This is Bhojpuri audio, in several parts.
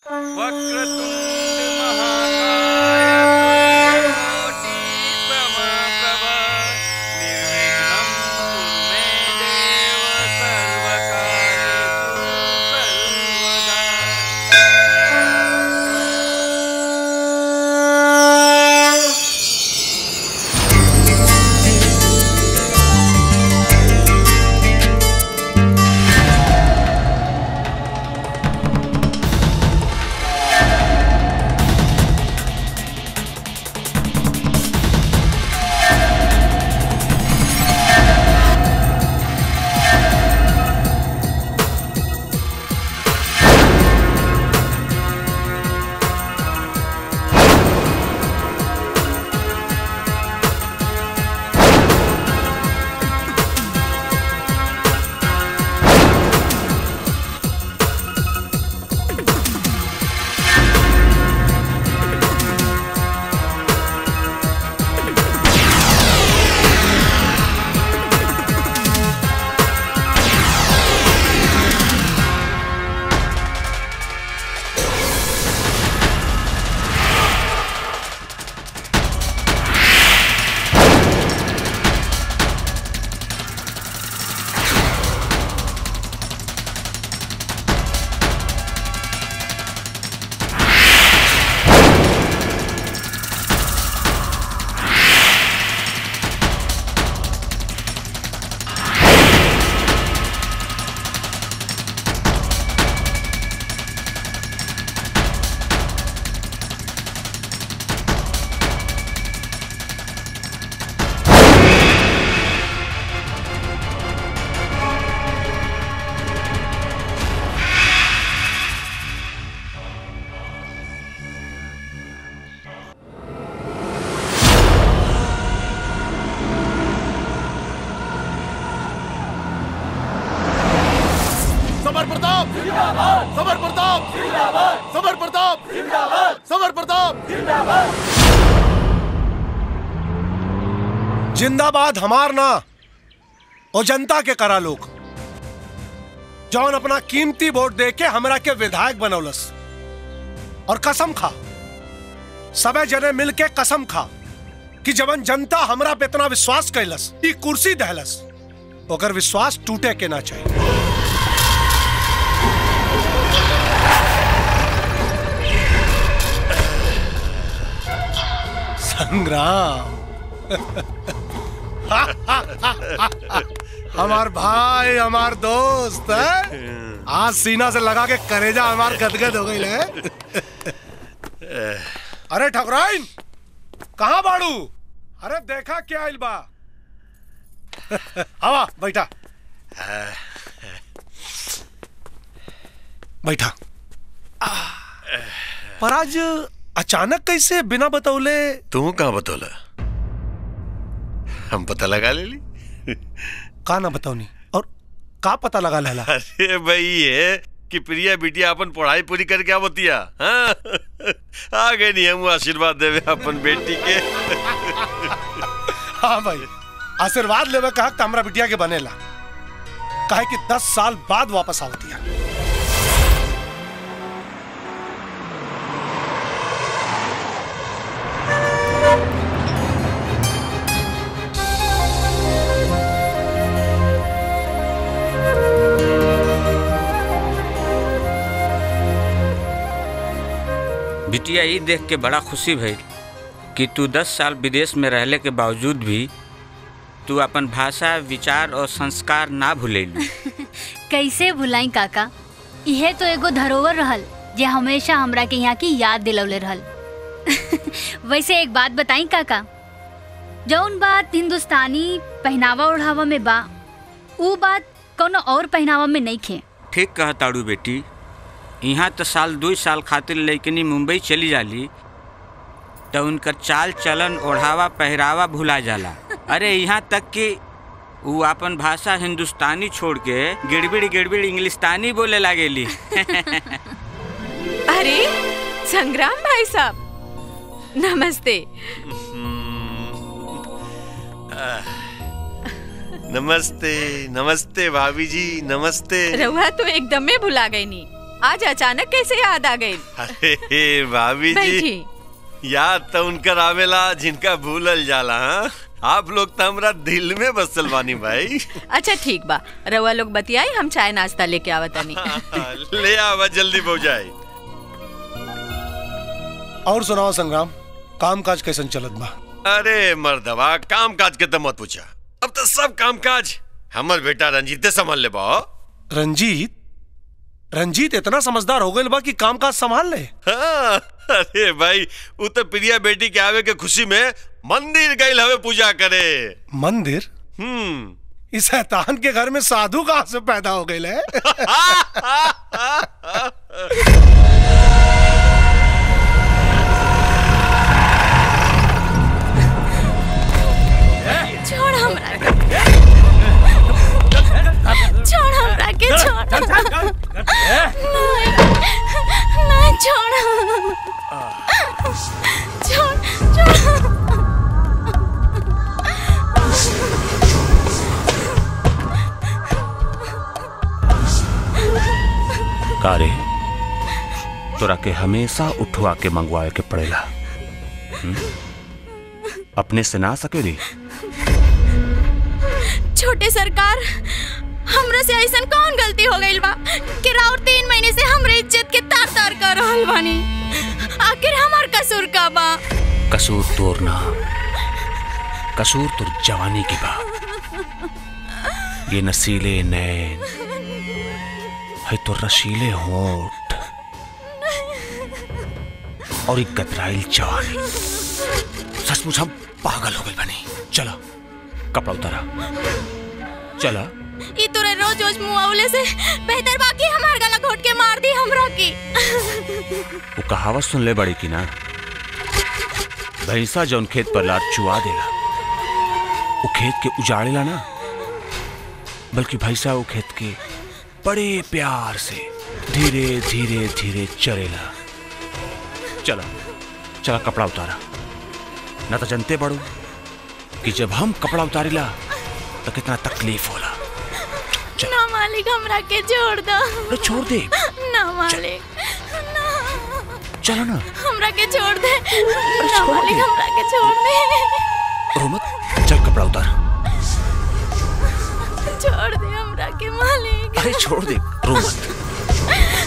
वक्रतुण्ड महाकाय कोटि समप्रभ निर्विघ्नं कुरु मे देव सर्वकार्येषु सर्वदा समर प्रताप समर प्रताप समर प्रताप समर प्रताप जिंदाबाद हमार ना और जनता के करा लोग जौन अपना कीमती वोट दे के हमरा के विधायक बनौलस और कसम खा सबे जने मिल के कसम खा कि जवन जनता हमरा पे इतना विश्वास कैलस ई कुर्सी दहलस ओकर विश्वास टूटे के ना चाहिए संग्राम हमार भाई हमार दोस्त है आज सीना से लगा के करेजा हमार गदगद हो गई है अरे ठकुराइन कहाँ बाड़ू अरे देखा क्या आइल बा हवा बैठा बैठा पर आज अचानक कैसे बिना बतौले तू कहाँ बतौला हम पता लगा ले ली का ना बताओनी और का पता लगा लहला अरे भाई ये कि प्रिया बिटिया अपन पढ़ाई पूरी करके आवतिया हाँ? आ गए नहीं हम आशीर्वाद देवे अपन बेटी के हाँ भाई आशीर्वाद लेवे कहा कि हमरा बिटिया के बनेला काहे कि दस साल बाद वापस आवती है बिटिया ई देख के बड़ा खुशी भइल कि तू दस साल विदेश में रहले के बावजूद भी तू अपन भाषा विचार और संस्कार ना भूलेलू कैसे भुलाई काका इहे तो एगो धरोहर रहल जे हमेशा हमरा के यहाँ की याद दिलौले रहल वैसे एक बात बताई काका जौन बात हिंदुस्तानी पहनावा ओढ़ावा में बा ऊ बात कोनो और पहनावा में नहीं खे ठीक कहताड़ू बेटी यहाँ तो साल दू साल खातिर लैकनी मुंबई चली जाली तो उनकर चाल चलन ओढ़ावा पहरावा भुला जाला अरे यहाँ तक कि वो अपन भाषा हिंदुस्तानी छोड़ के गिड़बिड़ गिड़बिड़ इंग्लिस्तानी बोले लागेली अरे संग्राम भाई साहब नमस्ते नमस्ते नमस्ते भाभी जी नमस्ते रउआ तो एकदमे भुला गई नी आज अचानक कैसे याद आ गई अरे भाभी जी बैठी याद तो उनकर आवेला जिनका भूलल जाला हाँ आप लोग तो हमरा दिल में बसल बानी भाई अच्छा ठीक बा रउआ लोग बतियाई हम चाय नाश्ता लेके आवतनी ले आवा जल्दी पहुंचाई और सुनाओ संग्राम काम काज कैसन चलत बा अरे मर्दवा काम काज के तो मत पूछा अब तो सब काम काज हमर बेटा रंजीते संभाल ले बा रंजीत रंजीत इतना समझदार हो गए बा कि काम काज संभाल ले हाँ, अरे भाई वो तो प्रिया बेटी के आवे के खुशी में मंदिर गई हवे पूजा करे मंदिर हम्म इस शैतान के घर में साधु कहाँ से पैदा हो गए है छोड़ हमरा के। छोड़ हमरा के छोड़ नहीं नहीं छोड़ छोड़ छोड़ कारे तोरा के हमेशा उठवा के मंगवाए के पड़ेला हम्म? अपने से ना सके रे छोटे सरकार हमरा से ऐसन कौन गलती हो गई बा कि राउर तीन महीने से हमरे इज्जत के तार तार कर रहल बानी आखिर हमार कसूर का बा कसूर तोर ना कसूर तोर जवानी की बा ये नसीले नैन है तो रसीले होठ और एक गतराइल जवानी सचमुच हम पागल हो गए बनी चलो कपड़ा उतारा चला ई तोरे रोज रोज मुआवले से बेहतर बाकी हमार गला घोट के मार दी हमरा की वो कहावत सुन ले बड़ी की ना भैंसा जौन खेत पर लार चुआ देला वो खेत के उजाड़ेला ना बल्कि भैंसा वो खेत के बड़े प्यार से धीरे धीरे धीरे चरेला चला चला कपड़ा उतारा ना तो जनते पड़ो कि जब हम कपड़ा उतारिला तो कितना तकलीफ होला ना मालिक हमरा के छोड़ दो अरे छोड़ दे ना मालिक ना चलो ना हमरा के छोड़ दे ना मालिक हमरा के छोड़ दे रो मत चल कपड़ा उतार छोड़ दे हमरा के मालिक अरे छोड़ दे रो मत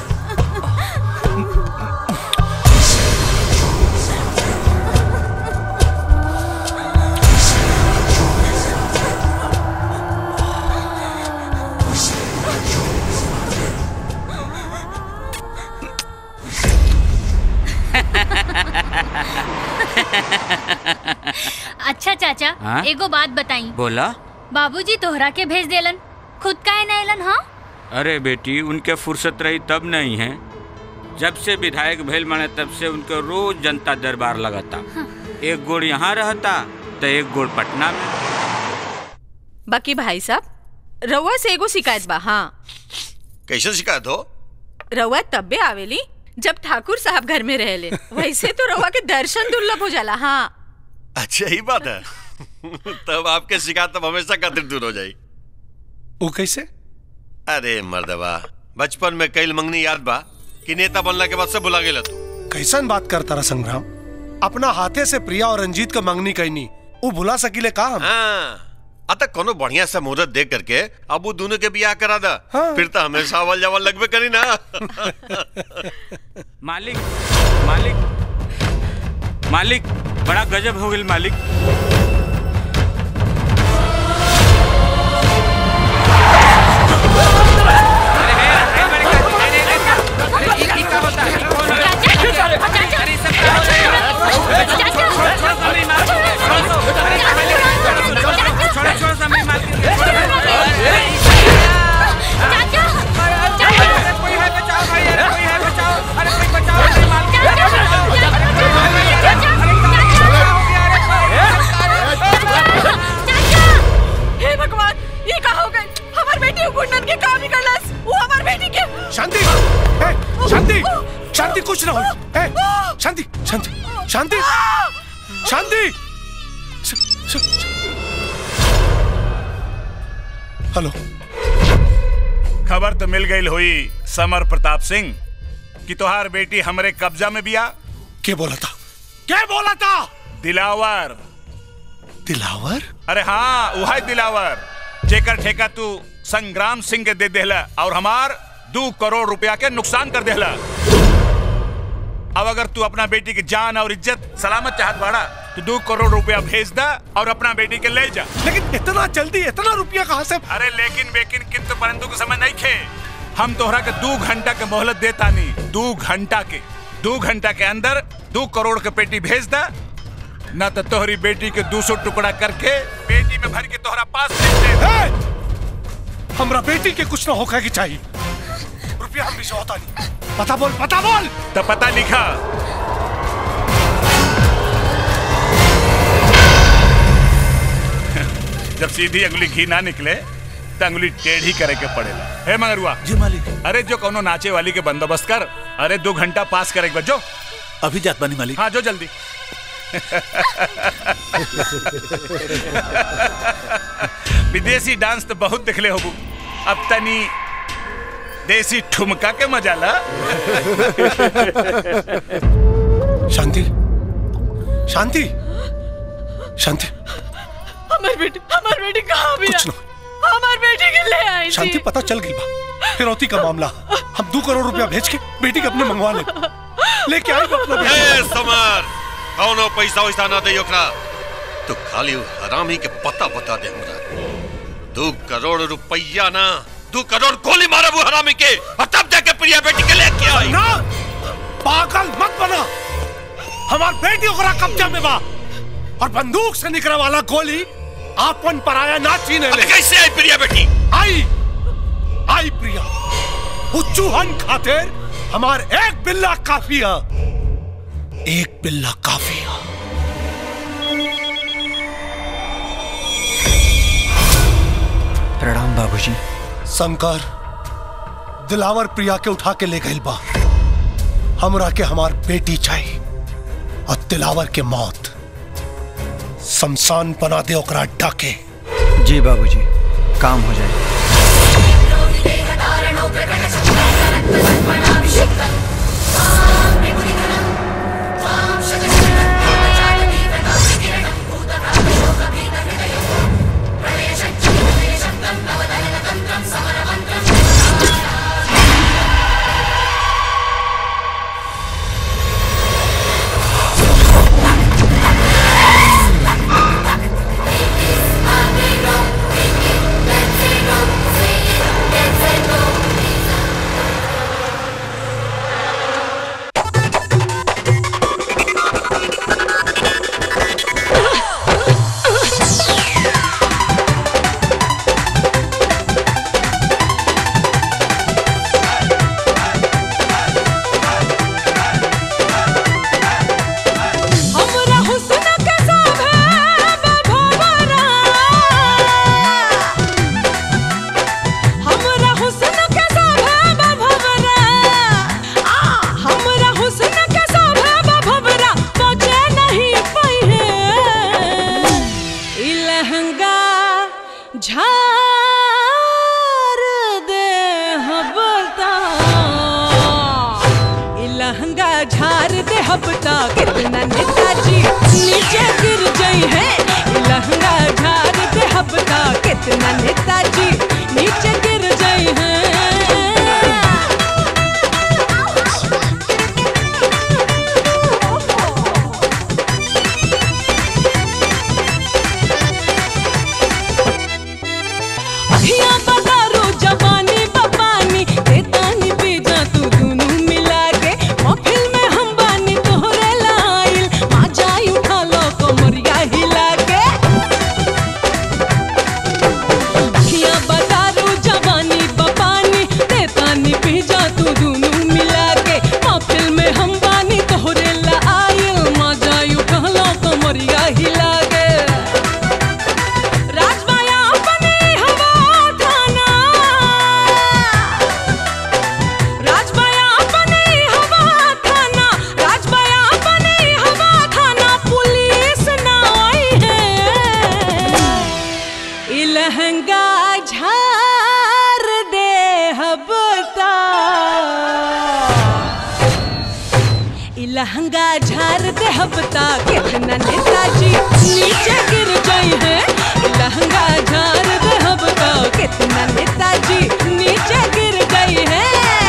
अच्छा चाचा हाँ? एगो बात बताई बोला बाबूजी तोहरा के भेज देलन खुद काहे ना एलन हाँ अरे बेटी उनके फुर्सत रही तब नहीं है जब से विधायक भेल माने तब से उनके रोज जनता दरबार लगाता एक गोड़ यहाँ रहता तो एक गोड़ पटना में बाकी भाई साहब रउआ से एगो शिकायत बा हाँ कैसे शिकायत हो रउआ तब्बे आवेली जब ठाकुर साहब घर में रहले वैसे तो रउआ के दर्शन दुर्लभ हो जाला हाँ अच्छा ही बात है तब आपके शिकायत तब हमेशा खातिर दूर हो जाई वो कैसे अरे मर्दवा बचपन में कई मंगनी याद बा कि नेता बनला के बाद से भुला गेला तू कैसन बात करता रहा संग्राम अपना हाथे से प्रिया और रंजीत का मंगनी कहनी वो भुला सकीले का हम हाँ अतः कोनो बढ़िया सा मुहूर्त देख करके अब वो दोनों के बियाह करा दा हाँ। फिर तो हमेशा अवल जवल लगबे करी ना मालिक मालिक मालिक बड़ा गजब हो गई मालिक हे भगवान ये का हो गए हमार बेटी गुंडन के काम निकलस वो हमार बेटी के शांति ए, शांति शांति कुछ ना हो ए, शांति शांति शांति शांति श- श- हेलो खबर तो मिल गई हुई समर प्रताप सिंह कि तोहार बेटी हमरे कब्जा में बिया के बोला था क्या बोला था दिलावर दिलावर अरे हाँ वह दिलावर जेकर ठेका तू संग्राम सिंह के दे देहला और हमार दो करोड़ रुपया के नुकसान कर देहला अब अगर तू अपना बेटी की जान और इज्जत सलामत चाहत बाड़ा तो दो करोड़ रुपया भेज दा और अपना बेटी के ले जा लेकिन इतना जल्दी इतना रुपया कहाँ से अरे लेकिन बेकिन किंतु परंतु के समय नहीं खे हम तोहरा के दो घंटा के मोहलत देता नहीं दो घंटा के दो घंटा के अंदर दो करोड़ के पेटी भेज दा न तो तोहरी बेटी के दो सौ टुकड़ा करके बेटी में भर के तोहरा पास भेज दे ए! हमरा बेटी के कुछ ना होगा की चाहिए रुपया हम भी से होता नहीं पता बोल पता बोल तो पता लिखा जब सीधी अंगुली घी ना निकले तो अंगुली टेढ़ी करे के पड़ेला हे मगरुआ जी मालिक अरे जो कोनो नाचे वाली के बंदोबस्त कर अरे दो घंटा पास करे के बाद जो अभी जात बानी मालिक हाँ जो जल्दी विदेशी डांस तो बहुत दिखले होबू अब तनी देसी ठुमका के मजा ला शांति शांति शांति हमार बेटी हमार बेटी कहाँ भी कुछ ना हमार बेटी के ले आई शांति पता चल गई बा फिरौती का मामला हम दो करोड़ रुपया भेज के बेटी के अपने मंगवा ले लेके आई अपना बेटी ए समर कौनो पैसा वैसा ना दे ओकरा तो खाली उ हरामी के पता बता दे हमरा दो करोड़ रुपया ना दो करोड़ गोली मारब उ हरामी के और तब जाके प्रिया बेटी के लेके आई ना पागल मत बना हमार बेटी ओकरा कब्जा में बा और बंदूक से निकले वाला गोली आपन पराया ना छीने अब ले कैसे आई प्रिया बेटी आई आई प्रिया वो चूहन खातिर हमार एक बिल्ला काफी है एक बिल्ला काफी है प्रणाम बाबूजी शंकर दिलावर प्रिया के उठा के ले गई बा हमरा के हमार बेटी चाहिए और दिलावर के मौत शमशान बना दे ओकरा डाके जी बाबूजी काम हो जाए हमरा हुस्न के साभे बभवरा हमरा हुस्न के साभे बभवरा आ हमरा हुस्न के साभे बभवरा पहुंचे नहीं पइहे ई लहंगा झार दे हबता ई लहंगा झार दे हबता कितना नेताजी नीचे गिर जाई है ई लहंगा झार दे हबता कितना नेताजी नीचे गिर जाई है अभिया बदारो जवानी बपानी तेतानी बेजा तू दुनू मिला के महफिल में हम बानी तोहरे लाइल आ जाई उठा लो कमरिया हिला के लहंगा झार दे हबता कितना नेताजी नीचे गिर जाई है लहंगा झार दे हबता कितना नेताजी नीचे गिर गई है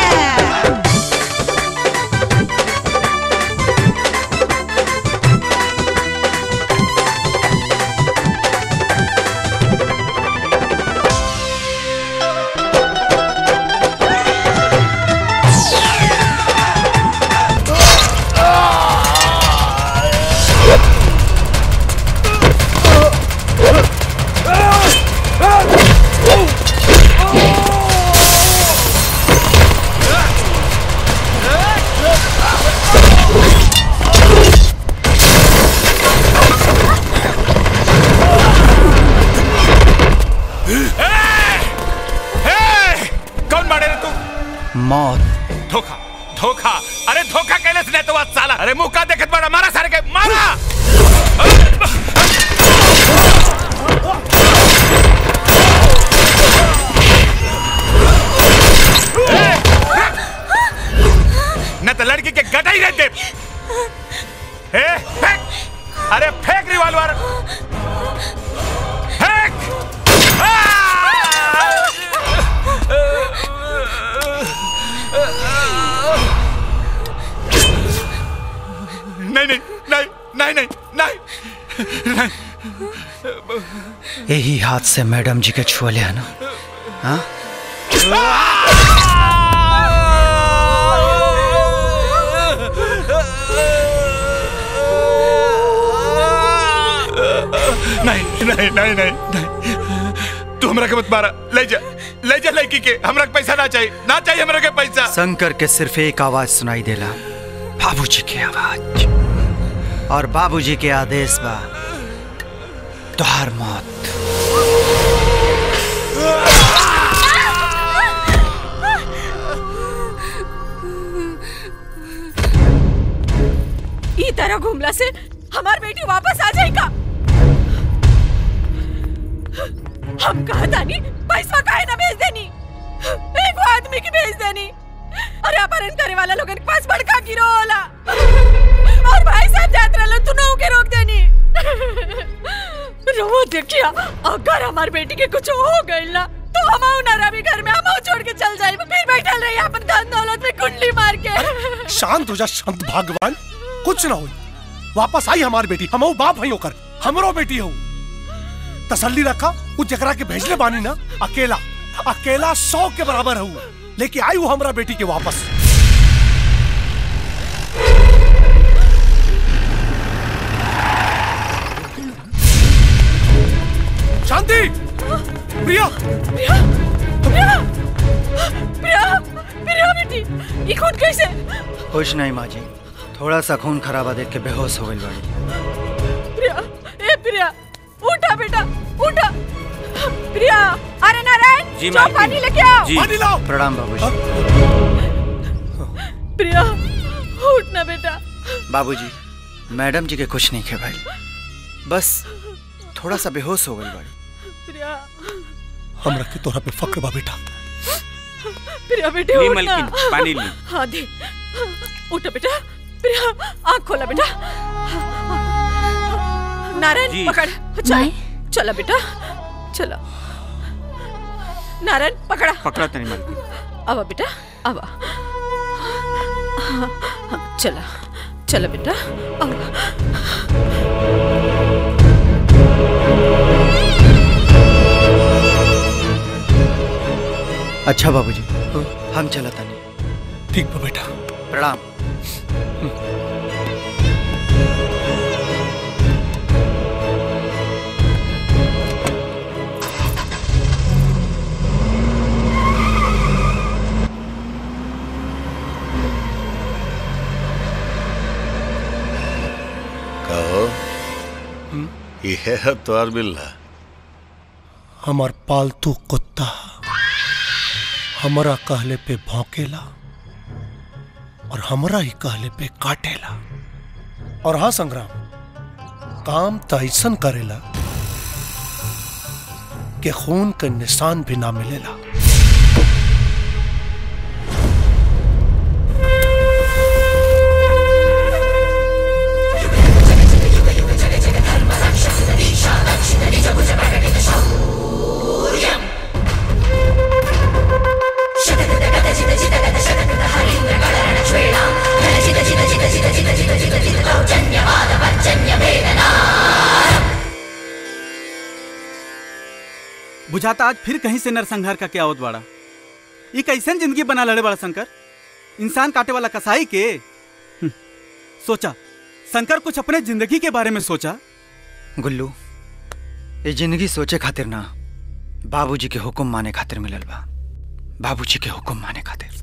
ए! कौन बाड़े रे तू मौत धोखा धोखा अरे धोखा कैले से तो साला अरे मुंह का देखत बड़ा मारा सारे के मारा न तो लड़की के गटाई रह दे ए फेंक अरे फेंक रिवॉल्वर फेंक नहीं नहीं नहीं नहीं नहीं नहीं यही हाथ से मैडम जी के छुअले है ना हाँ नहीं नहीं नहीं नहीं नहीं तू हमरा के मत मारा ले जा ले जा लड़की के हमरा के पैसा ना चाहिए ना चाहिए हमरा के पैसा शंकर के सिर्फ एक आवाज सुनाई देला बाबूजी की आवाज और बाबूजी के आदेश बा तुहार मौत ई तरह घूमला से हमार बेटी वापस आ जाएगा हम कहा तानी पैसा काहे ना भेज देनी एक वो आदमी की भेज देनी अरे अपहरण करे वाला लोगन के पास बड़का गिरो होला और भाई साहब जात रहलो तू नौ के रोक देनी रोमो देखिया अगर हमार बेटी के कुछ हो गइल ना तो हम ना रवि घर में हम छोड़ के चल जाए फिर बैठल रही अपन धन दौलत में कुंडली मार के शांत हो जा संत भगवान कुछ ना हो वापस आई हमारी बेटी हम बाप हई होकर हमरो बेटी हो तसल्ली रखा उस जकरा के भेजले बानी ना अकेला अकेला सौ के बराबर हूँ लेके आई हूँ हमरा बेटी के वापस शांति प्रिया प्रिया प्रिया प्रिया प्रिया बेटी ये खून कैसे कुछ नहीं माँ जी थोड़ा सा खून खराबा देख के बेहोश हो गई बाड़ी प्रिया ए प्रिया उठा बेटा उठा प्रिया अरे नारायण जी, जाओ मालकिन। पानी लेके आओ जी। पानी लाओ प्रणाम बाबूजी प्रिया उठ ना बेटा बाबूजी मैडम जी के कुछ नहीं खे भाई बस थोड़ा सा बेहोश हो गई बाड़ी प्रिया हमरा के तोरा पे फक्र बा बेटा प्रिया बेटी ली उठ ना मलकिन, पानी ली। हाँ दे उठा बेटा प्रिया आँख खोला बेटा नारायण जी। पकड़ चल चला बेटा चलो नारायण पकड़ा पकड़ा तनी मलकिन अब बेटा अब हाँ, हाँ, चला चला बेटा अब अच्छा बाबूजी हम चला तनी ठीक बा बेटा प्रणाम कहो यह है तोर बिल्ला हमार पालतू कुत्ता हमरा कहले पे भौंकेला और हमरा ही कहले पे काटेला और हाँ संग्राम काम तो ऐसन करेला कि खून के निशान भी ना मिलेला बुझाता आज फिर कहीं से नरसंहार का क्या आवत बाड़ा ये कैसन जिंदगी बना लड़े बड़ा शंकर इंसान काटे वाला कसाई के हम्म, सोचा शंकर कुछ अपने जिंदगी के बारे में सोचा गुल्लू ये जिंदगी सोचे खातिर ना बाबूजी के हुक्म माने खातिर मिलल बा बाबूजी के हुक्म माने खातिर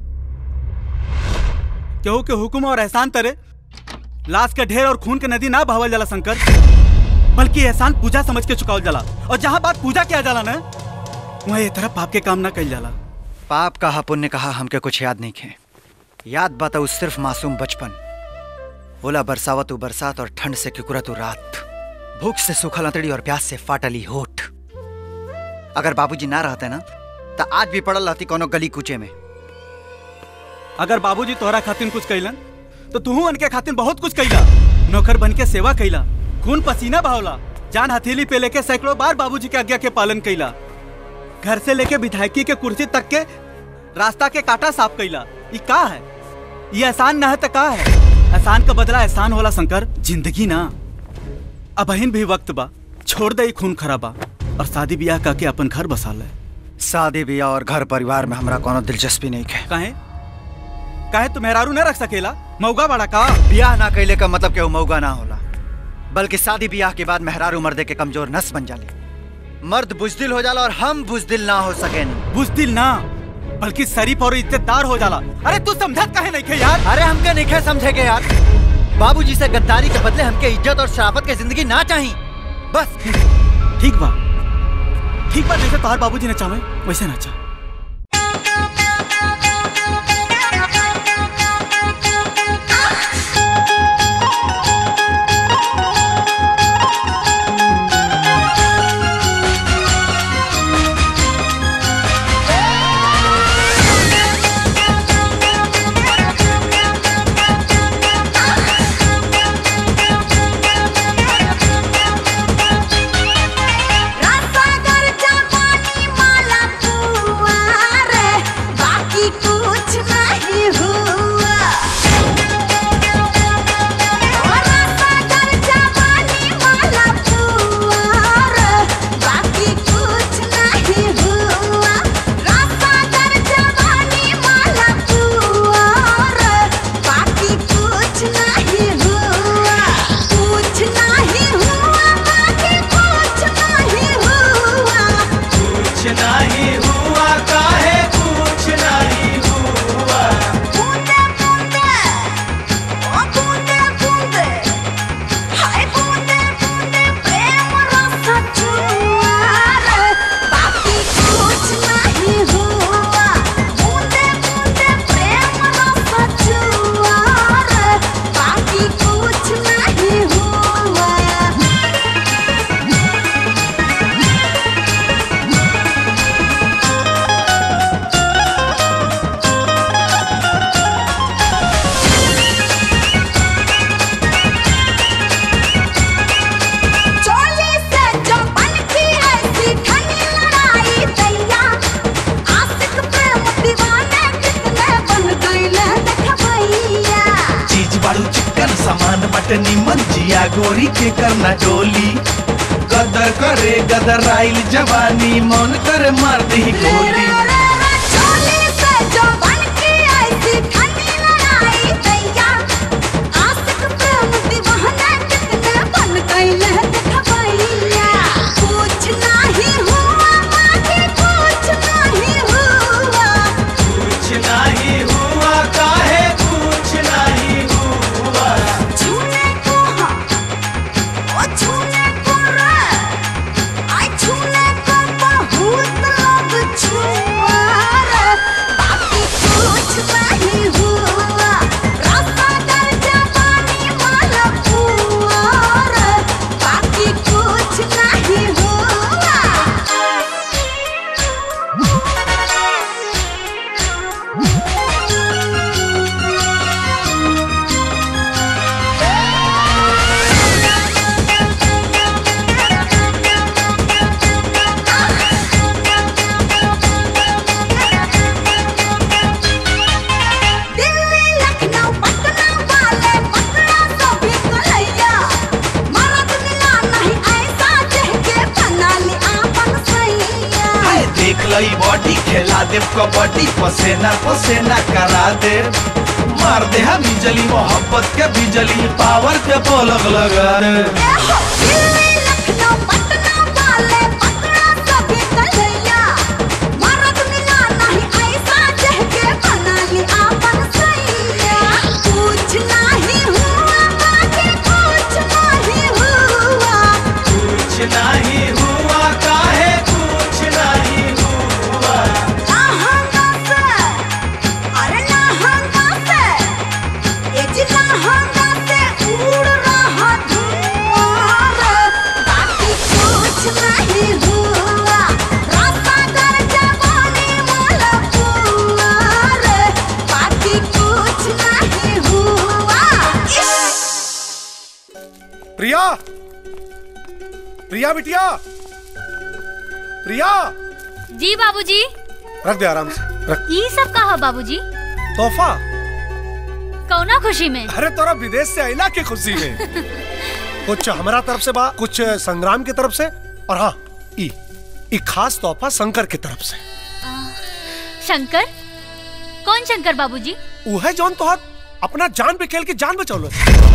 केहू के हुक्म और एहसान तरे लाश के ढेर और खून के नदी ना बहावल जाला शंकर बल्कि एहसान पूजा समझ के चुकावल जाला और जहाँ बात पूजा किया जाला ना वहाँ ये तरह पाप के काम ना कल जाला पाप कहा पुण्य कहा हमके कुछ याद नहीं खे याद बात उस सिर्फ मासूम बचपन ओला बरसावत उ बरसात और ठंड से किकुरत उ रात भूख से सूखल अंतड़ी और प्यास से फाटली होठ अगर बाबूजी ना रहते ना तो आज भी पड़ल रहती कोनो गली कूचे में अगर बाबूजी तोहरा खातिर कुछ कैलन तो तू उनके खातिर बहुत कुछ कैला नौकर बन के सेवा कैला खून पसीना बहावला जान हथेली पे लेके सैकड़ों बार बाबूजी के आज्ञा के पालन कैला घर से लेके विधायकी के कुर्सी तक के रास्ता के काटा साफ कैला ये का है ये एहसान ना है तो का है एहसान का बदला एहसान होला शंकर जिंदगी ना अब अहिन भी वक्त बा छोड़ दे ई खून खराबा और शादी ब्याह करके अपन घर बसा ले शादी ब्याह और घर परिवार में हमरा कोनो दिलचस्पी नहीं है काहे काहे तू मेहरारू न रख सकेला मौगा बड़ा का ब्याह ना कैले का मतलब केहू मौगा ना होला बल्कि शादी ब्याह के बाद मेहरारू मर्दे के कमजोर नस बन जाले मर्द बुजदिल हो जाला और हम बुजदिल ना हो सके बुजदिल ना बल्कि शरीफ और इज्जतदार हो जाला अरे तू समझत काहे नहीं खे यार अरे हमके नहीं खे समझेगे यार बाबूजी से गद्दारी के बदले हमके इज्जत और शराफत की जिंदगी ना चाहिए बस ठीक बा ठीक बा जैसे तोहार बाबूजी ने चाहे वैसे ना चाह रसागर जवानी माला पुआर, बाकी कुछ नहीं हुआ ओ रसागर जवानी माला पुआर, बाकी कुछ नहीं हुआ रसागर जवानी माला पुआर, बाकी कुछ नहीं हुआ कुछ नहीं हुआ बाकी कुछ नहीं हुआ कुछ नहीं हुआ काहे कुछ नहीं हुआ बूंदे बूंदे ओ बूंदे बूंदे हाय बूंदे बूंदे प्रेम रस जुआर बाकी कुछ नहीं हुआ बूंदे बूंदे प्रेम रस जुआर बाकी कुछ नहीं हुआ चोली से जो बनती ऐसी ठंडी लड़ाई दैया आशिक प्रेम दीवाने कितने बन गईले देख भैया चीज बारू चिकन सामान बटनी मंजिया गोरी के करना डोली गदर करे गदर आइल जवानी मन करे मार दी गोली चोली से जो बनती ऐसी ठंडी लड़ाई दैया आशिक प्रेम दीवाने कितने बन गईले देख भैया कुछ नहीं हुआ बाकी कुछ नहीं हुआ कुछ नहीं हुआ काहे कुछ नहीं हुआ छूने को हाँ, ओ छूने को रे, आई छूने को बहुत लोग छुआ दे कबड्डी पसेना पसेना करा दे मार दे हम बिजली मोहब्बत के बिजली पावर के पलक लगा दे कुछ नहीं हुआ काहे कुछ नहीं हुआ प्रिया प्रिया बिटिया प्रिया जी बाबूजी रख दे आराम से रख ई सब कहा बाबूजी तोहफा कौना खुशी में अरे तोरा विदेश से आइला के खुशी में कुछ हमारा तरफ से बा कुछ संग्राम की तरफ से और हाँ ई ई खास तोहफा शंकर की तरफ से शंकर कौन शंकर बाबूजी वो है जौन तोहर अपना जान पे खेल के जान बचौलो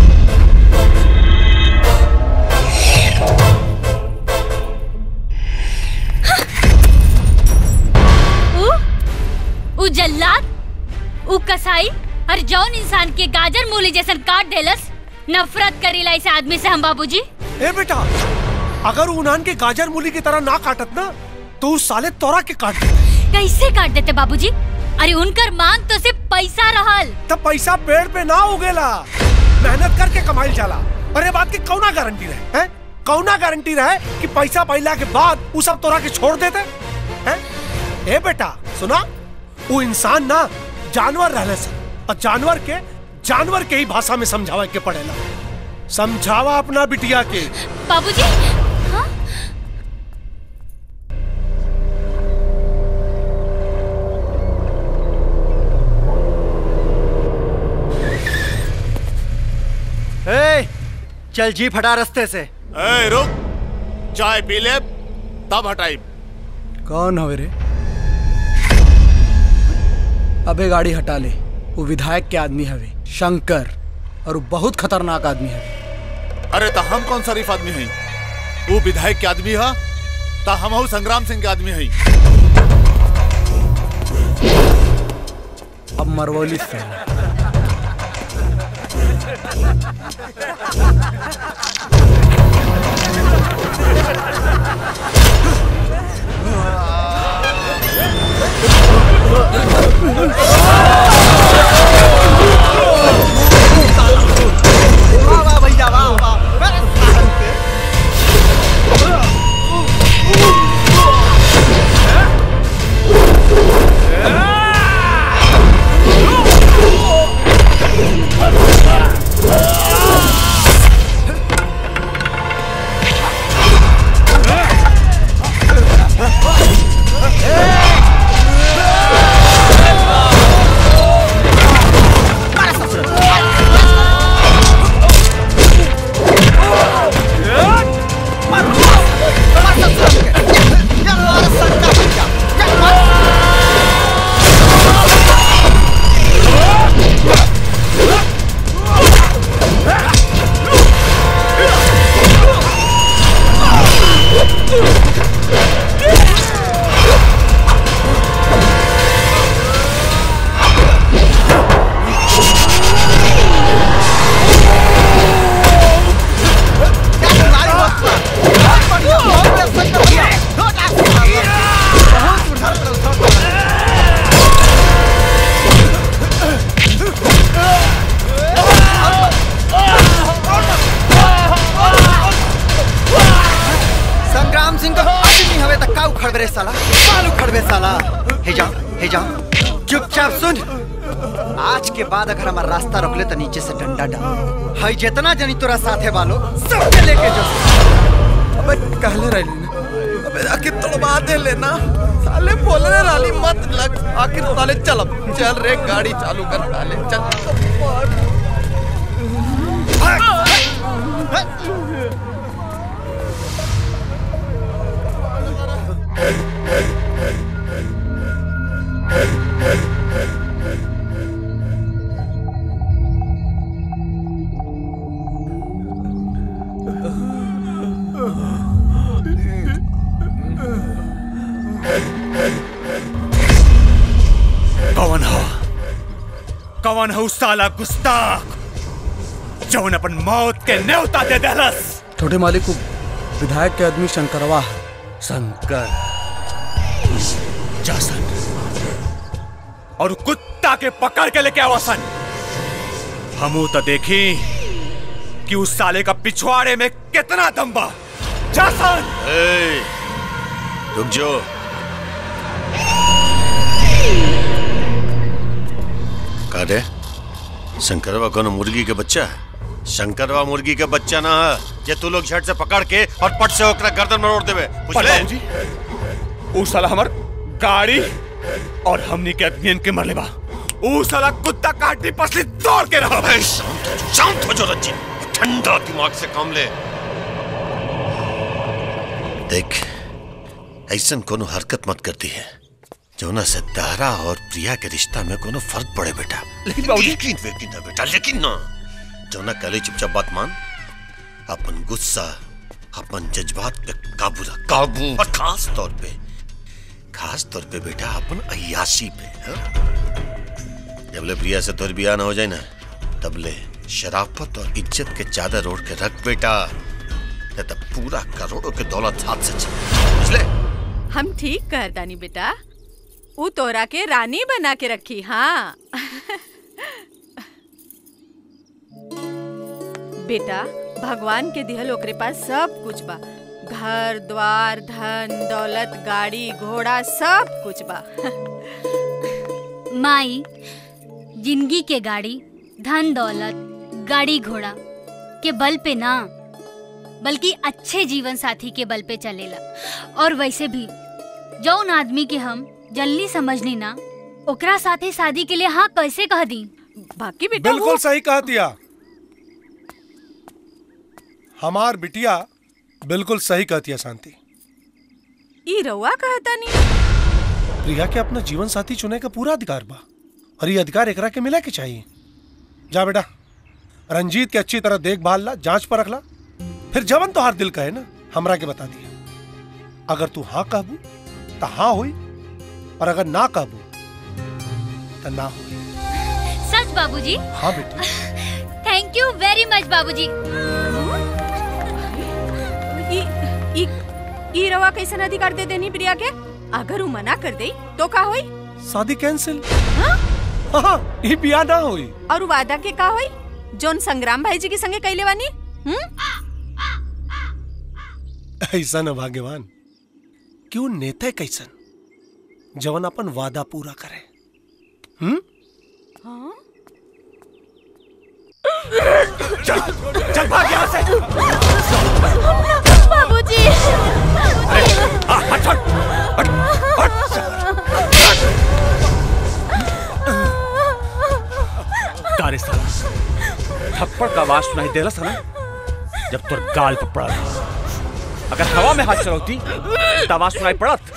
उ उ जल्लाद उ कसाई और जौन इंसान के गाजर मूली जैसन काट देलस नफरत करीला इस आदमी से हम बाबूजी ए बेटा अगर उन्हान के गाजर मूली की तरह ना काटत ना तो उस साले तोरा के काट देते कैसे काट देते बाबूजी अरे उनकर मांग तो सिर्फ पैसा रहल तब पैसा पेड़ पे ना उगेला मेहनत करके कमाई जाला अरे बात की कौना गारंटी रहे हैं कौना गारंटी रहे कि पैसा पैला के बाद वो सब तोरा के छोड़ देते हैं ए बेटा सुना वो इंसान ना जानवर रहले से और जानवर के जानवर के ही भाषा में समझावे के पड़ेला समझावा अपना बिटिया के बाबूजी हाँ? ए, चल जीप हटा रास्ते से ए, रुक चाय पी ले तब हटाई कौन हवे रे अबे गाड़ी हटा ले वो विधायक के आदमी हवे शंकर और वो बहुत खतरनाक आदमी हवे अरे तो हम कौन शरीफ आदमी हई वो विधायक के आदमी है तो हम हूँ संग्राम सिंह के आदमी हई अब मरवौली से वाह वाह भैया वाह वाह संग्राम सिंह का आदमी हवे तक का उखड़ बे साला बाल उखड़ बे साला हे जा हे जा चुपचाप सुन आज के बाद अगर हमारा रास्ता रोक ले तो नीचे से डंडा डाल हई जितना जनी तोरा साथे वालो सबके लेके जो अबे कहले रही ना अबे आखिर तोड़वा दे लेना साले बोलने वाली मत लग आखिर साले चल अब चल रे गाड़ी चालू कर साले चल कौन है उस साला गुस्ताख जौन अपन मौत के न्योता दे देलस छोटे मालिक को विधायक के आदमी शंकरवा है शंकर जासन और कुत्ता के पकड़ के लेके आवासन हमू तो देखी कि उस साले का पिछवाड़े में कितना दम बा जासन ए, रुक जो का रे शंकरवा कोनो मुर्गी के बच्चा है शंकरवा मुर्गी के बच्चा ना है जे तू लोग झट से पकड़ के और पट से ओकरा गर्दन में रोड देवे पर बुझले बाबूजी ऊ साला हमर गाड़ी और हमनी के आदमियन के मरले बा ऊ साला कुत्ता काटी पसली तोड़ के रहा अबे शांत शांत हो जो रंजीत ठंडा दिमाग से काम ले देख ऐसन कोनो हरकत मत करती है जोना से तारा और प्रिया के रिश्ता में कोनो फर्क पड़े बेटा लेकिन बाबूजी- लेकिन लेकिन ना बेटा लेकिन ना जोना कले चुपचाप बात मान अपन गुस्सा अपन जज्बात पे काबू रख काबू और खास तौर पे खास तौर पे बेटा अपन अयाशी पे हाँ? जब ले प्रिया से तोर बिया ना हो जाए ना तब ले शराफत और इज्जत के चादर ओढ़ के रख बेटा नहीं तो पूरा करोड़ों के दौलत हाथ से चले बुझले हम ठीक कर दानी बेटा ऊ तोरा के रानी बना के रखी हाँ बेटा भगवान के दिहल ओकरे पास सब कुछ बा घर द्वार धन दौलत गाड़ी घोड़ा सब कुछ बा माई जिंदगी के गाड़ी धन दौलत गाड़ी घोड़ा के बल पे ना बल्कि अच्छे जीवन साथी के बल पे चलेला और वैसे भी जौन आदमी के हम जल्दी समझनी ना ओकरा साथे शादी के लिए हाँ कैसे कह दी बाकी बेटा बिल्कुल सही कहा दिया हमार बिटिया बिल्कुल सही कहती है शांति ई रउआ कहता नहीं प्रिया के अपना जीवन साथी चुने का पूरा अधिकार बा और ये अधिकार एकरा के मिले के चाहिए जा बेटा रंजीत के अच्छी तरह देखभाल ला जांच पर रखला फिर जवन तो हर दिल कहे ना हमरा के बता दिया अगर तू हाँ कहबू तो हाँ हुई और अगर ना कहबू तो ना हुई सच बाबूजी हाँ बेटी थैंक यू वेरी मच बाबूजी ई ई ई रवा कैसन अधिकार दे देनी प्रिया के अगर ऊ मना कर दे तो का होई शादी कैंसिल हाँ ये बिया ना हुई और ऊ वादा के का होई जोन संग्राम भाई जी के संगे कैले वानी हम्म ऐसा न भाग्यवान क्यों नेता कैसन जवन अपन वादा पूरा करे हम्म चल चल भाग यहाँ से बाबूजी हाँ, हट हट हट हट कारे साला थप्पड़ का आवाज सुनाई दे रहा था ना जब तुर गाल पर पड़ा था अगर हवा में हाथ चलाती तो आवाज सुनाई पड़त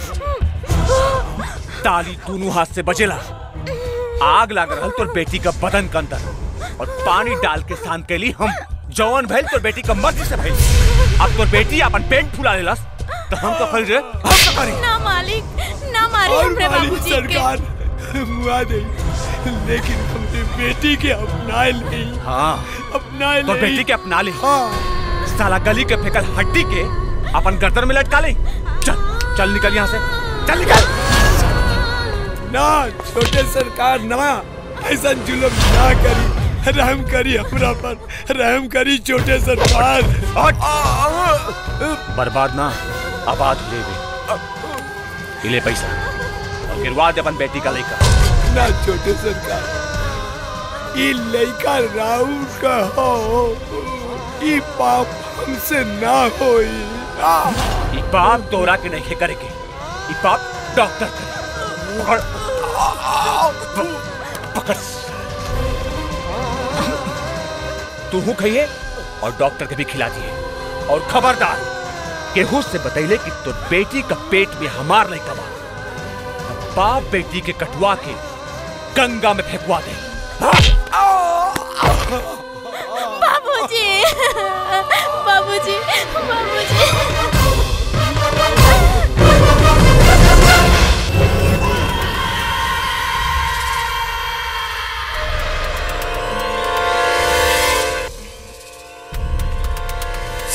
ताली दोनों हाथ से बजेला आग लाग रहल तोर बेटी का बदन के अंदर और पानी डाल के शांत के लिए हम जवान भइल तोर बेटी का मर्जी से भइल अब तोर बेटी अपन पेट फुला लेलस तो हम तो करी रे हम तो करी ना मालिक ना मारी हमरे बाबूजी के मुआ दे लेकिन हमने बेटी के अपना ले हाँ अपना तोर बेटी के अपना ले साला गली के फेकल हड्डी के अपन गर्दन में लटका ले चल चल निकल यहाँ से चल निकल ना छोटे सरकार ना ऐसा जुलम ना करी रहम करी हमरा पर रहम करी छोटे सरकार बर्बाद ना आबाद ले बे ले पैसा और गिरवा दे अपन बेटी का लेकर ना छोटे सरकार ई लइका राउर का हो ई पाप हमसे ना होई ई पाप तोरा के नहीं करेगे ई पाप डॉक्टर करे पकड़ पकड़ तू हूँ खाइए और डॉक्टर के भी खिला दिए और खबरदार केहू से बतैले कि तो बेटी का पेट में हमार नहीं कमा बाप बेटी के कटवा के गंगा में फेंकवा दे बाबूजी बाबूजी बाबूजी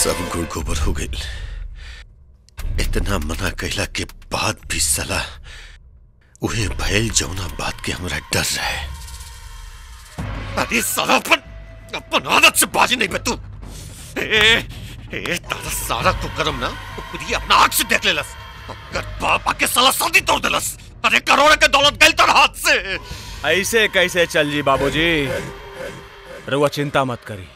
सब गुड़ गोबर हो गई इतना मना कहला के बाद भी सलाह उहे भयल जौना बात के हमरा डर रहे अरे साला अपन अपन आदत से बाजी नहीं बे तू ए, ए तारा सारा कुकरम ना खुद ही अपना आंख से देख लेलस अगर बाप आके साला शादी तोड़ देलस अरे करोड़ के दौलत गई तर हाथ से ऐसे कैसे चल जी बाबूजी रुआ चिंता मत करी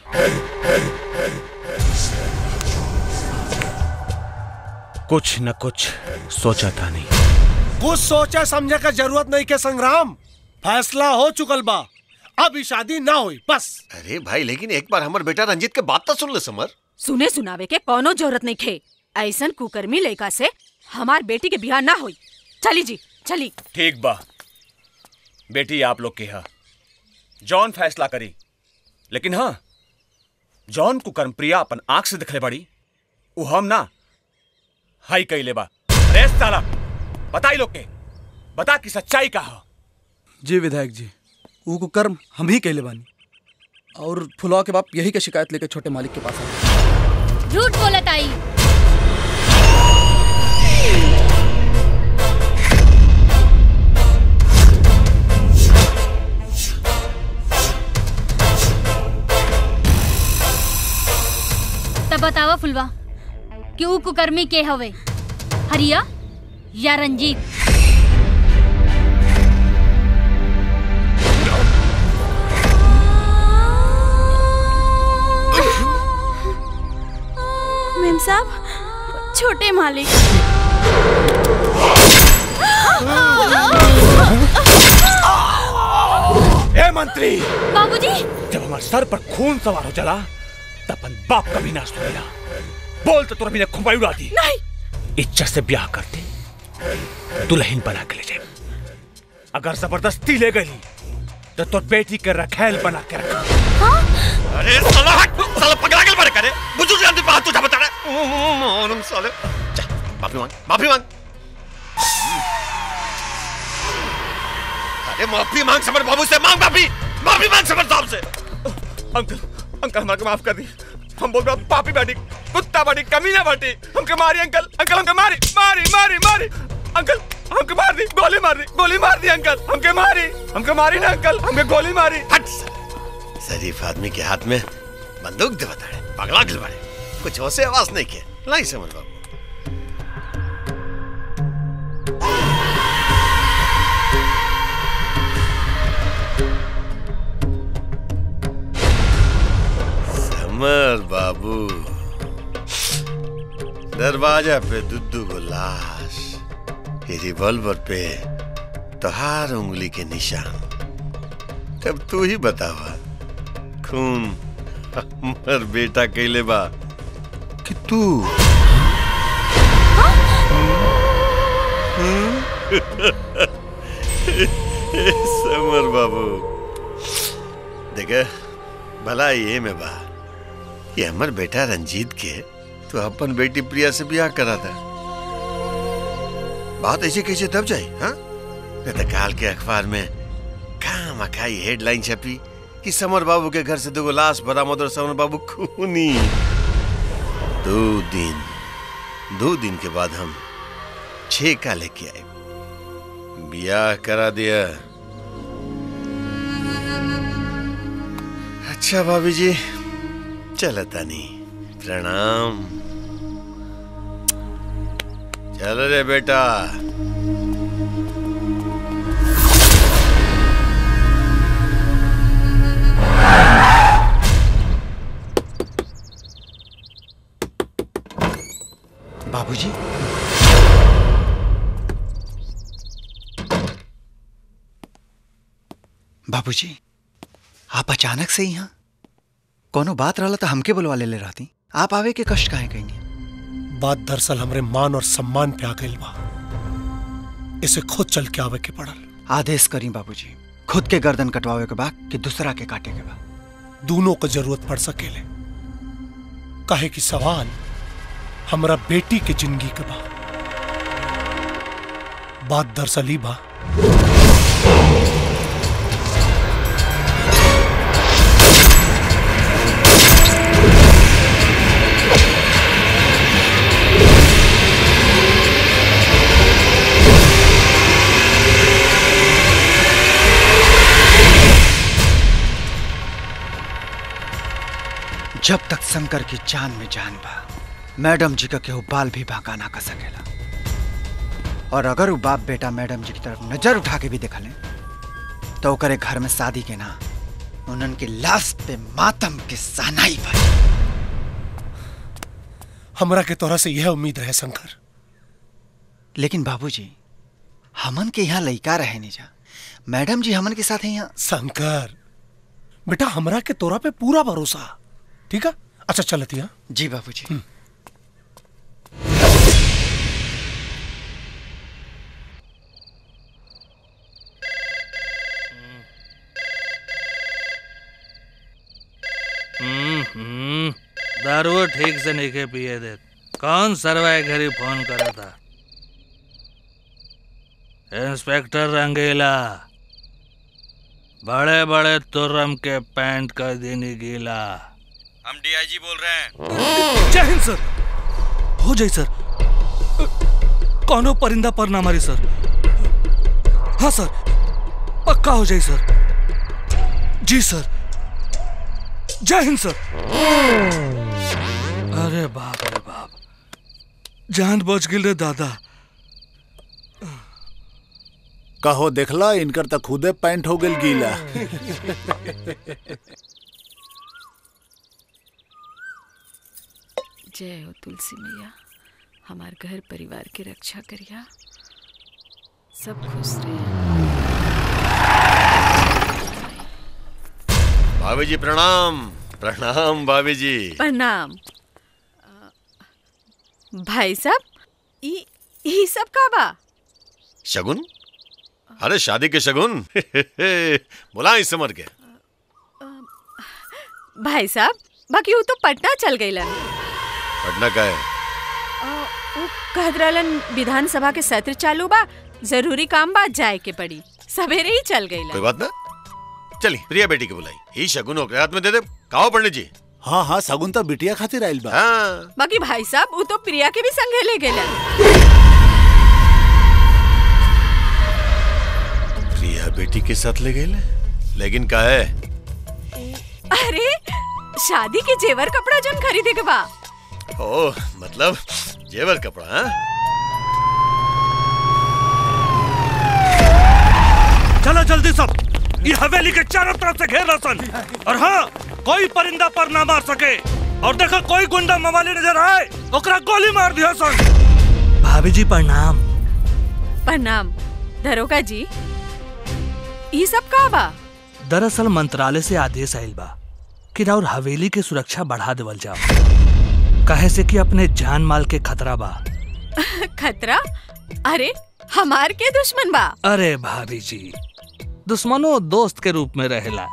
कुछ न कुछ सोचा था नहीं कुछ सोचे समझे का जरूरत नहीं के संग्राम फैसला हो चुकल बा अब ई शादी ना हुई बस अरे भाई लेकिन एक बार हमर बेटा रंजीत के बात तो सुन ले समर सुने सुनावे के कोनो जरूरत नहीं खे ऐसन कुकर्मी लड़का से हमार बेटी के बिहार ना होई चली जी चली ठीक बा बेटी आप लोग के हा जॉन फैसला करी लेकिन हाँ जॉन को कर्मप्रिया अपन आंख से दिखले बड़ी वो हम ना हाई कैले बा अरे साला बताई लोग के बता कि सच्चाई का हो जी विधायक जी वो को कर्म हम ही कहले बानी और फुलवा के बाप यही के शिकायत लेके छोटे मालिक के पास आए झूठ बोलत आई तब बतावा फुलवा कि ऊ कुकर्मी के हवे हरिया या रंजीत मेम साहब छोटे मालिक ए मंत्री बाबूजी जब हमारे सर पर खून सवार हो चला तब अपन बाप का भी नाश होगा बोल तो तुरंत खुंबाई उड़ा दी नहीं इज्जत से ब्याह करते दुल्हन बना के ले जाए अगर जबरदस्ती ले गई तो तो बेटी के रखेल बना के रखा अरे साला हट साला पकड़ा के मारे करे बुजुर्ग आदमी बात तुझे बता रहा मालूम साले जा माफी मांग माफी मांग अरे माफी मांग समर बाबू से मांग माफी माफी मांग समर साहब से अंकल अंकल हमारे माफ कर दी हम बोल रहे पापी बाटी कुत्ता बाटी कमीना बाटी हमके मारी अंकल अंकल हमके मारी मारी मारी मारी अंकल हमके मार दी गोली मार दी गोली मार दी अंकल हमके मारी हमके मारी ना अंकल हमके गोली मारी हट शरीफ आदमी के हाथ में बंदूक दे बता पगला गिल बाड़े कुछ होसे आवाज नहीं के लाई समझ बाबू समर बाबू दरवाजा पे दुद्दू को लाश ये रिवॉल्वर पे तोहार उंगली के निशान तब तू ही बतावा खून हमर बेटा कैले बा कि तू समर बाबू देखे भला ये में बा कि हमर बेटा रंजीत के तो अपन बेटी प्रिया से ब्याह करा था बात ऐसे कैसे दब जाए हाँ नहीं तो काल के अखबार में कहा मखाई हेडलाइन छपी कि समर बाबू के घर से दो लाश बरामद और समर बाबू खूनी दो दिन दो दिन के बाद हम छह का लेके आए ब्याह करा दिया अच्छा भाभी जी चल तानी प्रणाम चल रे बेटा बाबूजी बाबूजी आप अचानक से यहाँ कोनो बात रहला तो हमके बुलवा ले ले रहती आप आवे के कष्ट काहे कहीं बात दरअसल हमरे मान और सम्मान पे आ गई बा इसे खुद चल के आवे के पड़ल आदेश करी बाबूजी खुद के गर्दन कटवावे के बा कि दूसरा के काटे के बा दोनों को जरूरत पड़ सकेले काहे कि सवाल हमरा बेटी के जिंदगी के बा बात दरअसल ही बा जब तक शंकर की जान में जान बा मैडम जी का केहू बाल भी बांका ना कर सकेला और अगर वो बाप बेटा मैडम जी की तरफ नजर उठा के भी देखले तो ओकरे घर में शादी के ना उन्हन के लाश पे मातम के सहनाई भाई हमरा के तोरा से यह उम्मीद रहे शंकर लेकिन बाबूजी हमन के यहाँ लइका रहे नहीं जा मैडम जी हमन के साथ हैं यहाँ शंकर बेटा हमरा के तोरा पे पूरा भरोसा ठीक है अच्छा चलती है जी बाबूजी हम्म, हम्म, दारू ठीक से नहीं के पिए दे कौन सरवाए घरी फोन करा था इंस्पेक्टर रंगीला बड़े बड़े तुर्रम के पैंट कर देनी गीला हम डीआईजी बोल रहे हैं जय हिंद सर हो जाए सर कौनो परिंदा पर ना मारी सर हाँ सर पक्का हो जाए सर जी सर जय हिंद सर अरे बाप रे बाप जान बच गिल रे दादा कहो देखला इनकर तक खुदे पैंट हो गेल गीला जय हो तुलसी मैया हमार घर परिवार की रक्षा करिया सब खुश रहे भाभी जी प्रणाम प्रणाम भाभी जी प्रणाम अ, भाई साहब ई ई सब का बा शगुन अरे शादी के शगुन बुला इस समर के भाई साहब बाकी वो तो पटना चल गईलन पटना का है अ, उ कहत रहलन विधानसभा के सत्र चालू बा जरूरी काम बा जाए के पड़ी सवेरे ही चल कोई गईलन बात ना चली प्रिया बेटी के बुलाई ई शगुन ओकरे हाथ में दे दे कहो पंडित जी हाँ हाँ सगुन तो बिटिया खातिर आइल बा हाँ बाकी भाई साहब वो तो प्रिया के भी संगे ले गेलन प्रिया बेटी के साथ ले गए लेकिन का है अरे शादी के जेवर कपड़ा जन खरीदे के बा ओ मतलब जेवर कपड़ा हाँ चलो जल्दी सब ये हवेली के चारों तरफ से घेर सन और हाँ कोई परिंदा पर ना मार सके और देखो कोई गुंडा मवाली नजर आए ओकरा गोली मार दियो सन भाभी जी प्रणाम प्रणाम दरोगा जी ई सब का बा दरअसल मंत्रालय से आदेश आइल बा कि राउर हवेली के सुरक्षा बढ़ा देवल जाओ कहे से कि अपने जान माल के खतरा बा खतरा अरे हमार के दुश्मन बा अरे भाभी जी दुश्मनो दोस्त के रूप में रहेला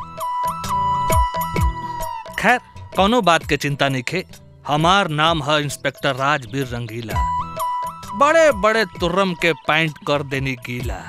खैर कोनो बात के चिंता नहीं खे हमार नाम है इंस्पेक्टर राजवीर रंगीला बड़े बड़े तुर्रम के पैंट कर देनी गीला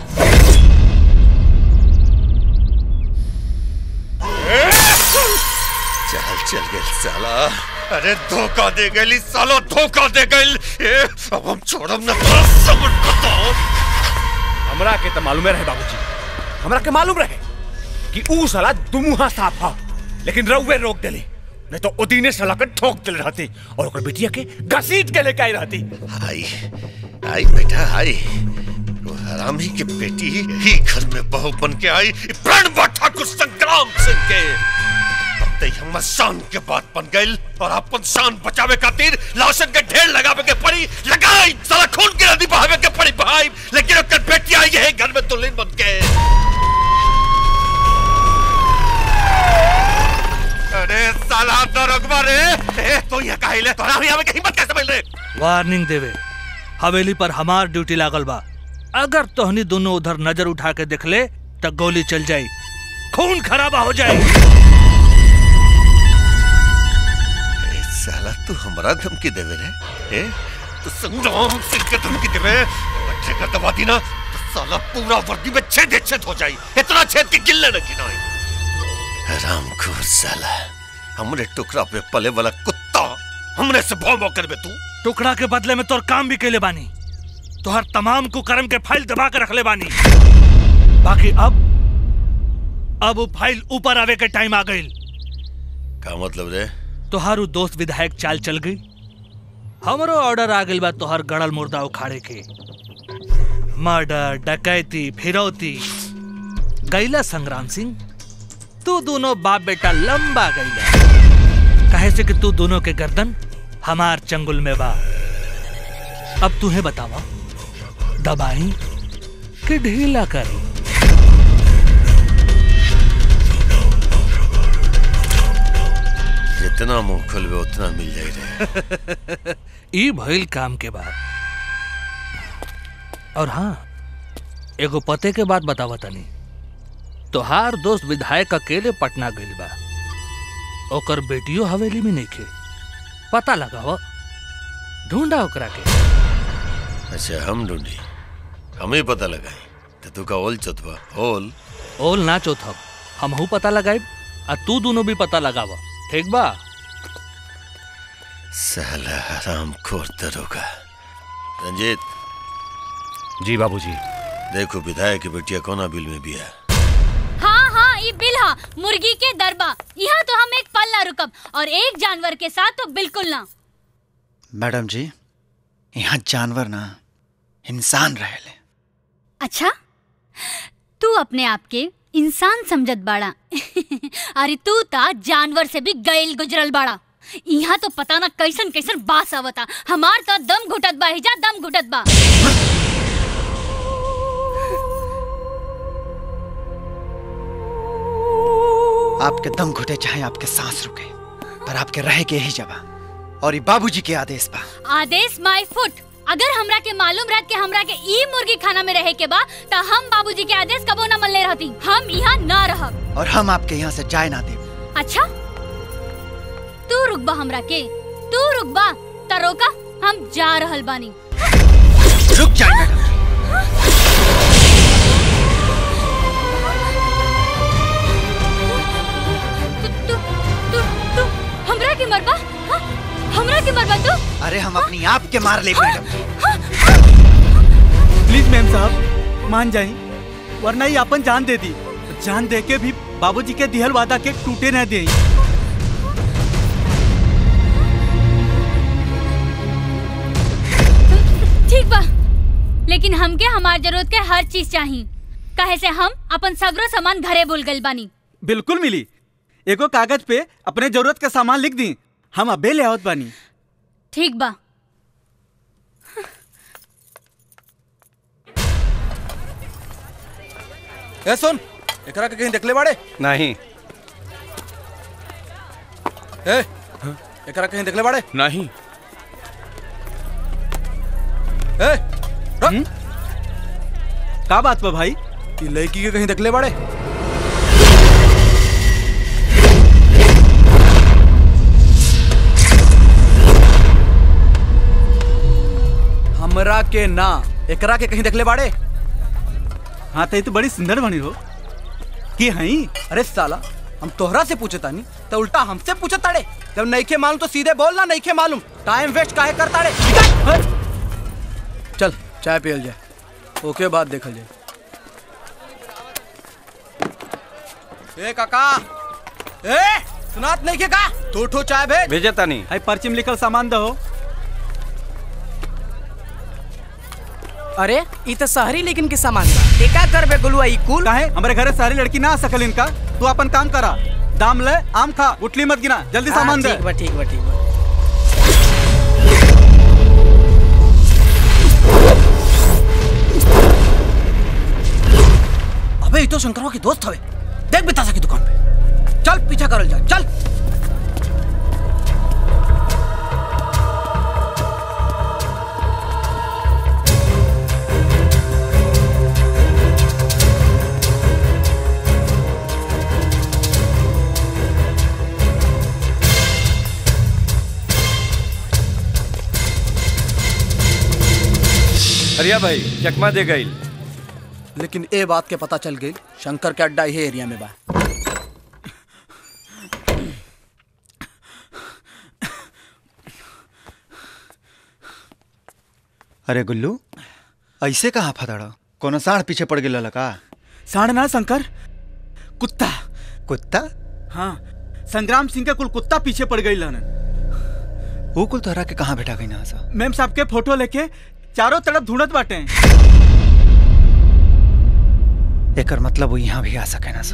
चल चल गए साला अरे धोखा दे गई साला धोखा दे गई अब हम छोड़म ना तो समझ बताओ हमरा के तो मालूम रहे बाबूजी हमरा के मालूम रहे कि ऊ साला दुमुहा साफ हा लेकिन रउवे रोक देली नहीं तो उदीने साला के ठोक दिल रहती और ओकर बिटिया के घसीट के लेके आई रहती आई आई बेटा आई वो हरामी की बेटी ही घर में बहू बन के आई प्राण बा ठाकुर संग्राम सिंह के अब ते हमर शान के बात बन गई और अपन शान बचावे खातिर लाशन के ढेर लगावे के पड़ी लगाई साला खून के नदी बहावे के पड़ी बहाई लेकिन ओकर बेटी आई है घर में दुल्हन बन के अरे साला दरोगवा रे ए तो ये काहिले तोरा भी आवे के हिम्मत कैसे मिल रे वार्निंग देवे हवेली पर हमार ड्यूटी लागल बा अगर तोहनी दोनों उधर नजर उठा के देख ले तो गोली चल जाई खून खराबा हो जाए ए साला तू हमरा धमकी देवे रे ए तू संग्राम सिंह के धमकी देवे बच्चे का दबा दी ना तो साला पूरा वर्दी में छेद ही छेद हो जाई इतना छेद कि गिल्ले न गिनाई रामखोर साला हमरे टुकड़ा पे पले वाला कुत्ता हमने से भौ भौ करबे तू टुकड़ा के बदले में तोर काम भी कैले बानी तोहर तमाम कुकर्म के फाइल दबा के रखले बानी बाकी अब अब वो फाइल ऊपर आवे के टाइम आ गई का मतलब रे तोहारू दोस्त विधायक चाल चल गई हमरो ऑर्डर आ गइल बा तोहर गड़ल मुर्दा उखाड़े के मर्डर डकैती फिरौती गैला संग्राम सिंह तू दोनों बाप बेटा लंबा गैला कहे से कि तू दोनों के गर्दन हमार चंगुल में बा अब तुम्हें बतावा दबाई कि ढीला करी जितना मुंह खुलवे उतना मिल जाई रे ई भइल काम के बाद और हाँ एगो पते के बात बतावा तनी तोहार दोस्त विधायक अकेले पटना गइल बा ओकर बेटियो हवेली में नइखे पता लगाव ढूंढा ओकरा के अच्छा हम ढूंढी हम ही पता लगाई तो तू का ओल चतवा ओल ओल ना चौथब हमहू पता लगाइब आ तू दोनों भी पता लगाव ठीक बा साला हराम खोर दरोगा रंजीत जी बाबूजी देखो विधायक की बेटिया कोना बिल में भी है हाँ हाँ ये बिल हा मुर्गी के दरबा यहाँ तो हम एक पल ना रुकब और एक जानवर के साथ तो बिल्कुल ना मैडम जी यहाँ जानवर ना इंसान रहेले अच्छा तू अपने आप के इंसान समझत बाड़ा अरे तू ता जानवर से भी गैल गुजरल बाड़ा यहाँ तो पता ना कैसन कैसन बास आवता हमार तो दम घुटत बा हिजा दम घुटत बा आपके दम घुटे चाहे आपके सांस रुके पर आपके रहे के यही जगह और ये बाबूजी के आदेश बा आदेश माय फुट अगर हमरा के मालूम रहत के हमरा के ई मुर्गी खाना में रहे के बा त हम बाबूजी के आदेश कबो ना मल्ले रहती हम यहाँ ना रहब और हम आपके यहाँ से जाए ना दे अच्छा तू रुकबा हमरा के तू रुकबा त रोका हम जा रहल बानी रुक जाए मैडम तू तू हमरा के मरबा हाँ? हमरा के मरबा तू अरे हम अपनी आप के मार ले मैडम प्लीज मैम साहब मान जाई वरना ही अपन जान दे दी जान दे के भी बाबूजी के दिहल वादा के टूटे न दे ठीक बा लेकिन हमके हमार जरूरत के हर चीज चाहिए काहे से हम अपन सगरो सामान घरे भूल गइल बानी बिल्कुल मिली एगो कागज पे अपने जरूरत के सामान लिख दी हम अबे ले आवत बानी ठीक बा ए सुन एकरा के कहीं देखले बाड़े नहीं ए एकरा कहीं देखले बाड़े नहीं ए का बात बा भाई ई लड़की के कहीं देखले बाड़े हमरा के ना एकरा के कहीं देखले बाड़े हाँ तो ये तो बड़ी सुंदर बनी हो की हई अरे साला हम तोहरा से पूछे तानी तो उल्टा हमसे पूछे ताड़े जब नईखे मालूम तो सीधे बोल ना नईखे मालूम टाइम वेस्ट काहे कर ताड़े निकल। चल चाय पियल जाए ओके बाद देखल जाए ए काका ए सुनात नहीं के का दो ठो चाय भेज भेजे तानी है पर्ची में लिखल सामान दहो अरे ई तो शहरी लेकिन के सामान बा एका करबे गुलुआ ई कुल काहे हमारे घरे सारी लड़की ना आ सकल इनका तू अपन काम करा दाम ले आम खा गुटली मत गिना जल्दी हाँ, सामान दे ठीक बा ठीक बा ठीक बा अबे ये तो शंकरवा के दोस्त हवे देख बितासा की दुकान पे चल पीछा करल जा चल अरिया भाई चकमा दे गई लेकिन ए बात के पता चल गई शंकर के अड्डा ये एरिया में बा अरे गुल्लू ऐसे कहाँ फदड़ कोनो साढ़ पीछे पड़ गेल का साढ़ ना शंकर कुत्ता कुत्ता हाँ संग्राम सिंह के कुल कुत्ता पीछे पड़ गई लन वो कुल तोहरा के कहाँ बैठा गई ना सा मैम साहब के फोटो लेके चारों तरफ ढूंढत बाटे एकर मतलब वो यहाँ भी आ सके ना सा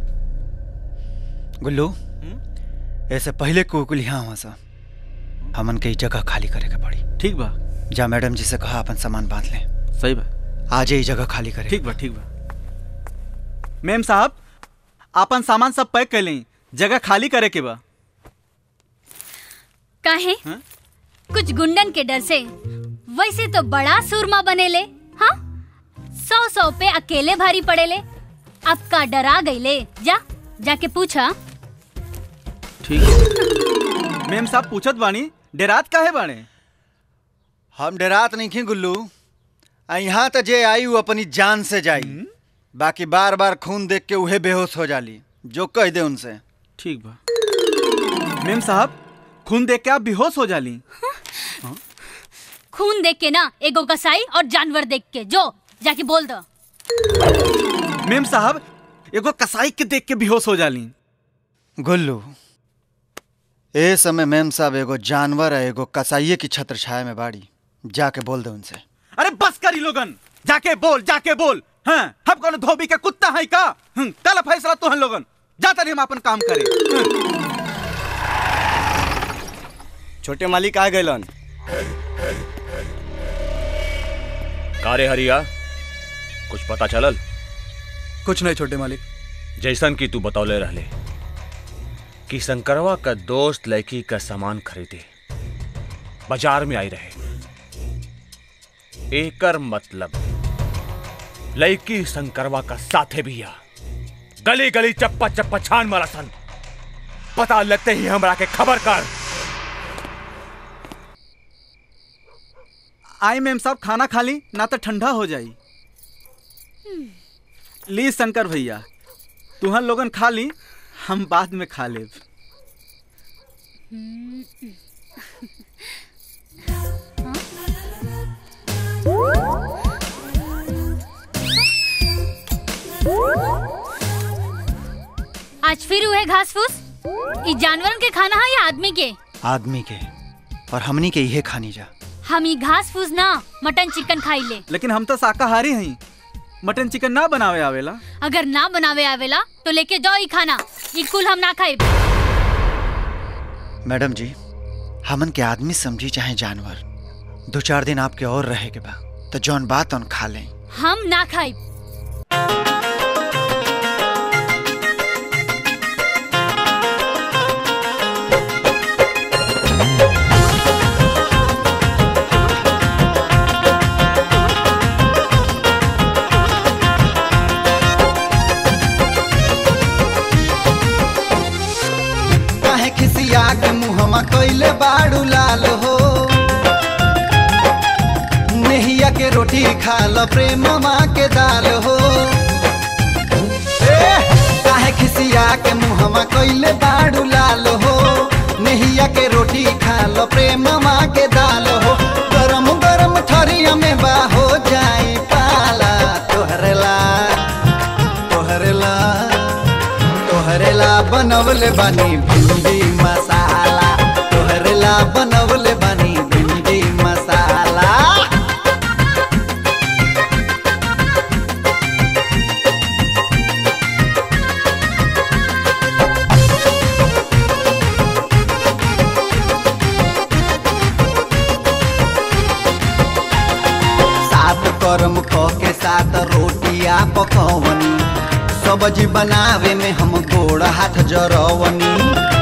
गुल्लू ऐसे पहले को कुल यहाँ हुआ सा हमन के ई जगह खाली करे के पड़ी ठीक बा जा मैडम जी से कहा अपन सामान बांध ले सही बा आज ही जगह खाली करे ठीक बा ठीक बा मैम साहब अपन सामान सब पैक कर लें जगह खाली करे के बा काहे कुछ गुंडन के डर से वैसे तो बड़ा सूरमा बनेले हाँ सौ सौ पे अकेले भारी पड़ेले अब का डरा गईले जा जाके पूछा ठीक है मैम साहब पूछत बानी डेरात काहे बाणे हम डरात नहीं खी गुल्लू आ यहाँ तो जे आई वो अपनी जान से जाई बाकी बार बार खून देख के उहे बेहोश हो जाली जो कह दे उनसे ठीक बा मैम साहब खून देख के आप बेहोश हो जाली खून देख के ना एगो कसाई और जानवर देख के जो जाके बोल दो मैम साहब एगो कसाई के देख के बेहोश हो जाली गुल्लू ए समय मैम साहब एगो जानवर है एगो कसाइये की छत्र छाया में बाड़ी जाके बोल दे उनसे अरे बस करी लोगन जाके बोल जाके बोल हाँ हम कौन धोबी के कुत्ता है का हम्म, कल फैसला तो हम लोगन जाता नहीं हम अपन काम करे हम्म। छोटे मालिक आ गए कारे हरिया कुछ पता चलल कुछ नहीं छोटे मालिक जैसन की तू बतौले रहले कि शंकरवा का दोस्त लड़की का सामान खरीदे बाजार में आई रहे एकर मतलब लड़की शंकरवा का साथे भी आ गली गली चप्पा चप्पा छान मारा सन पता लगते ही हमरा के खबर कर आई मैम साहब खाना खा ली ना तो ठंडा हो जाई ली शंकर भैया तुहन लोगन खा ली हम बाद में खा लेब आज फिर हुए घास फूस ई जानवरन के खाना है या आदमी के आदमी के और हमनी के इहे खानी जा हम ई घास फूस ना मटन चिकन खाई ले लेकिन हम तो शाकाहारी हई मटन चिकन ना बनावे आवेला अगर ना बनावे आवेला तो लेके जाओ ई खाना ई कुल हम ना खाए मैडम जी हमन के आदमी समझी चाहे जानवर दो चार दिन आपके और रहे के बा तो जौन बात उन खा लें हम ना खाए काहे खिसिया के मुहमा कइले बाड़ू लाल हो नेहिया के रोटी खा ल प्रेम के दाल हो ए, काहे खिसिया के मुहमा कइले बाड़ू लाल हो नेहिया के रोटी खा ल प्रेम के दाल हो गरम गरम ठरिया में बा हो जाई पाला तोहरे ला तोहरे ला तोहरे ला बनवले बानी भिंडी मसाला तोहरे ला बनवले बानी भिंडी मसाला सात करम ख के सात रोटिया पकवनी सब्जी बनावे में हम गोड़ हाथ जरवनी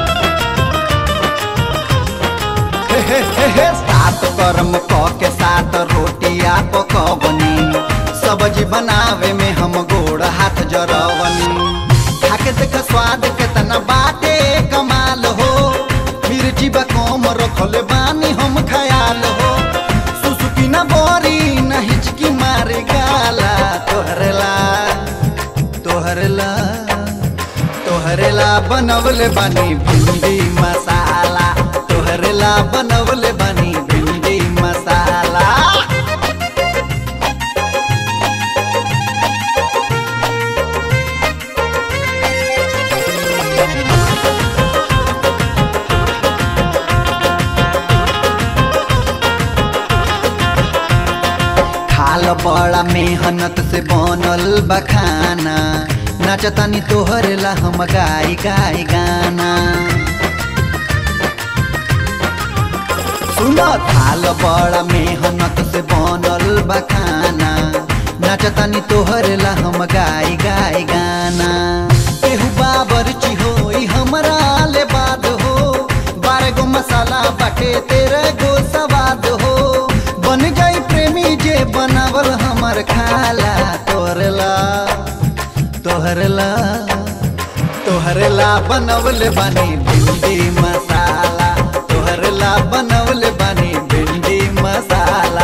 हे हे हे हे, सात कर्म क के सात रोटिया पकवनी सब्जी बनावे में हम गोड़ हाथ जरवनी खाके देख स्वाद केतना बाटे कमाल हो मिर्ची बा कम रखले बानी हम खयाल हो सुसुकी ना बोरी ना हिचकी मारे गाला तोहरे ला तोहरे ला तोहरे ला बनवले बानी भिंडी मसाला तोहरे ला बनवले बानी भिंडी मसाला थाल बड़ा मेहनत से बनल बखाना नाचतानी तोहर ला हम गाई गाई गाना सुनो थाल बड़ा मेहनत से बनल बखाना नाचतानी तोहर ला हम गाई गाई गाना केहू बाबर चिहोई हमरा ले बात हो बारह गो मसाला बाटे तेरे गो सवाद हो बन गई प्रेमी जे बनावल हमर खाला तोहरला तोहरला तोहरला बनवले बानी भिंडी मसाला तोहरला बनवले बानी भिंडी मसाला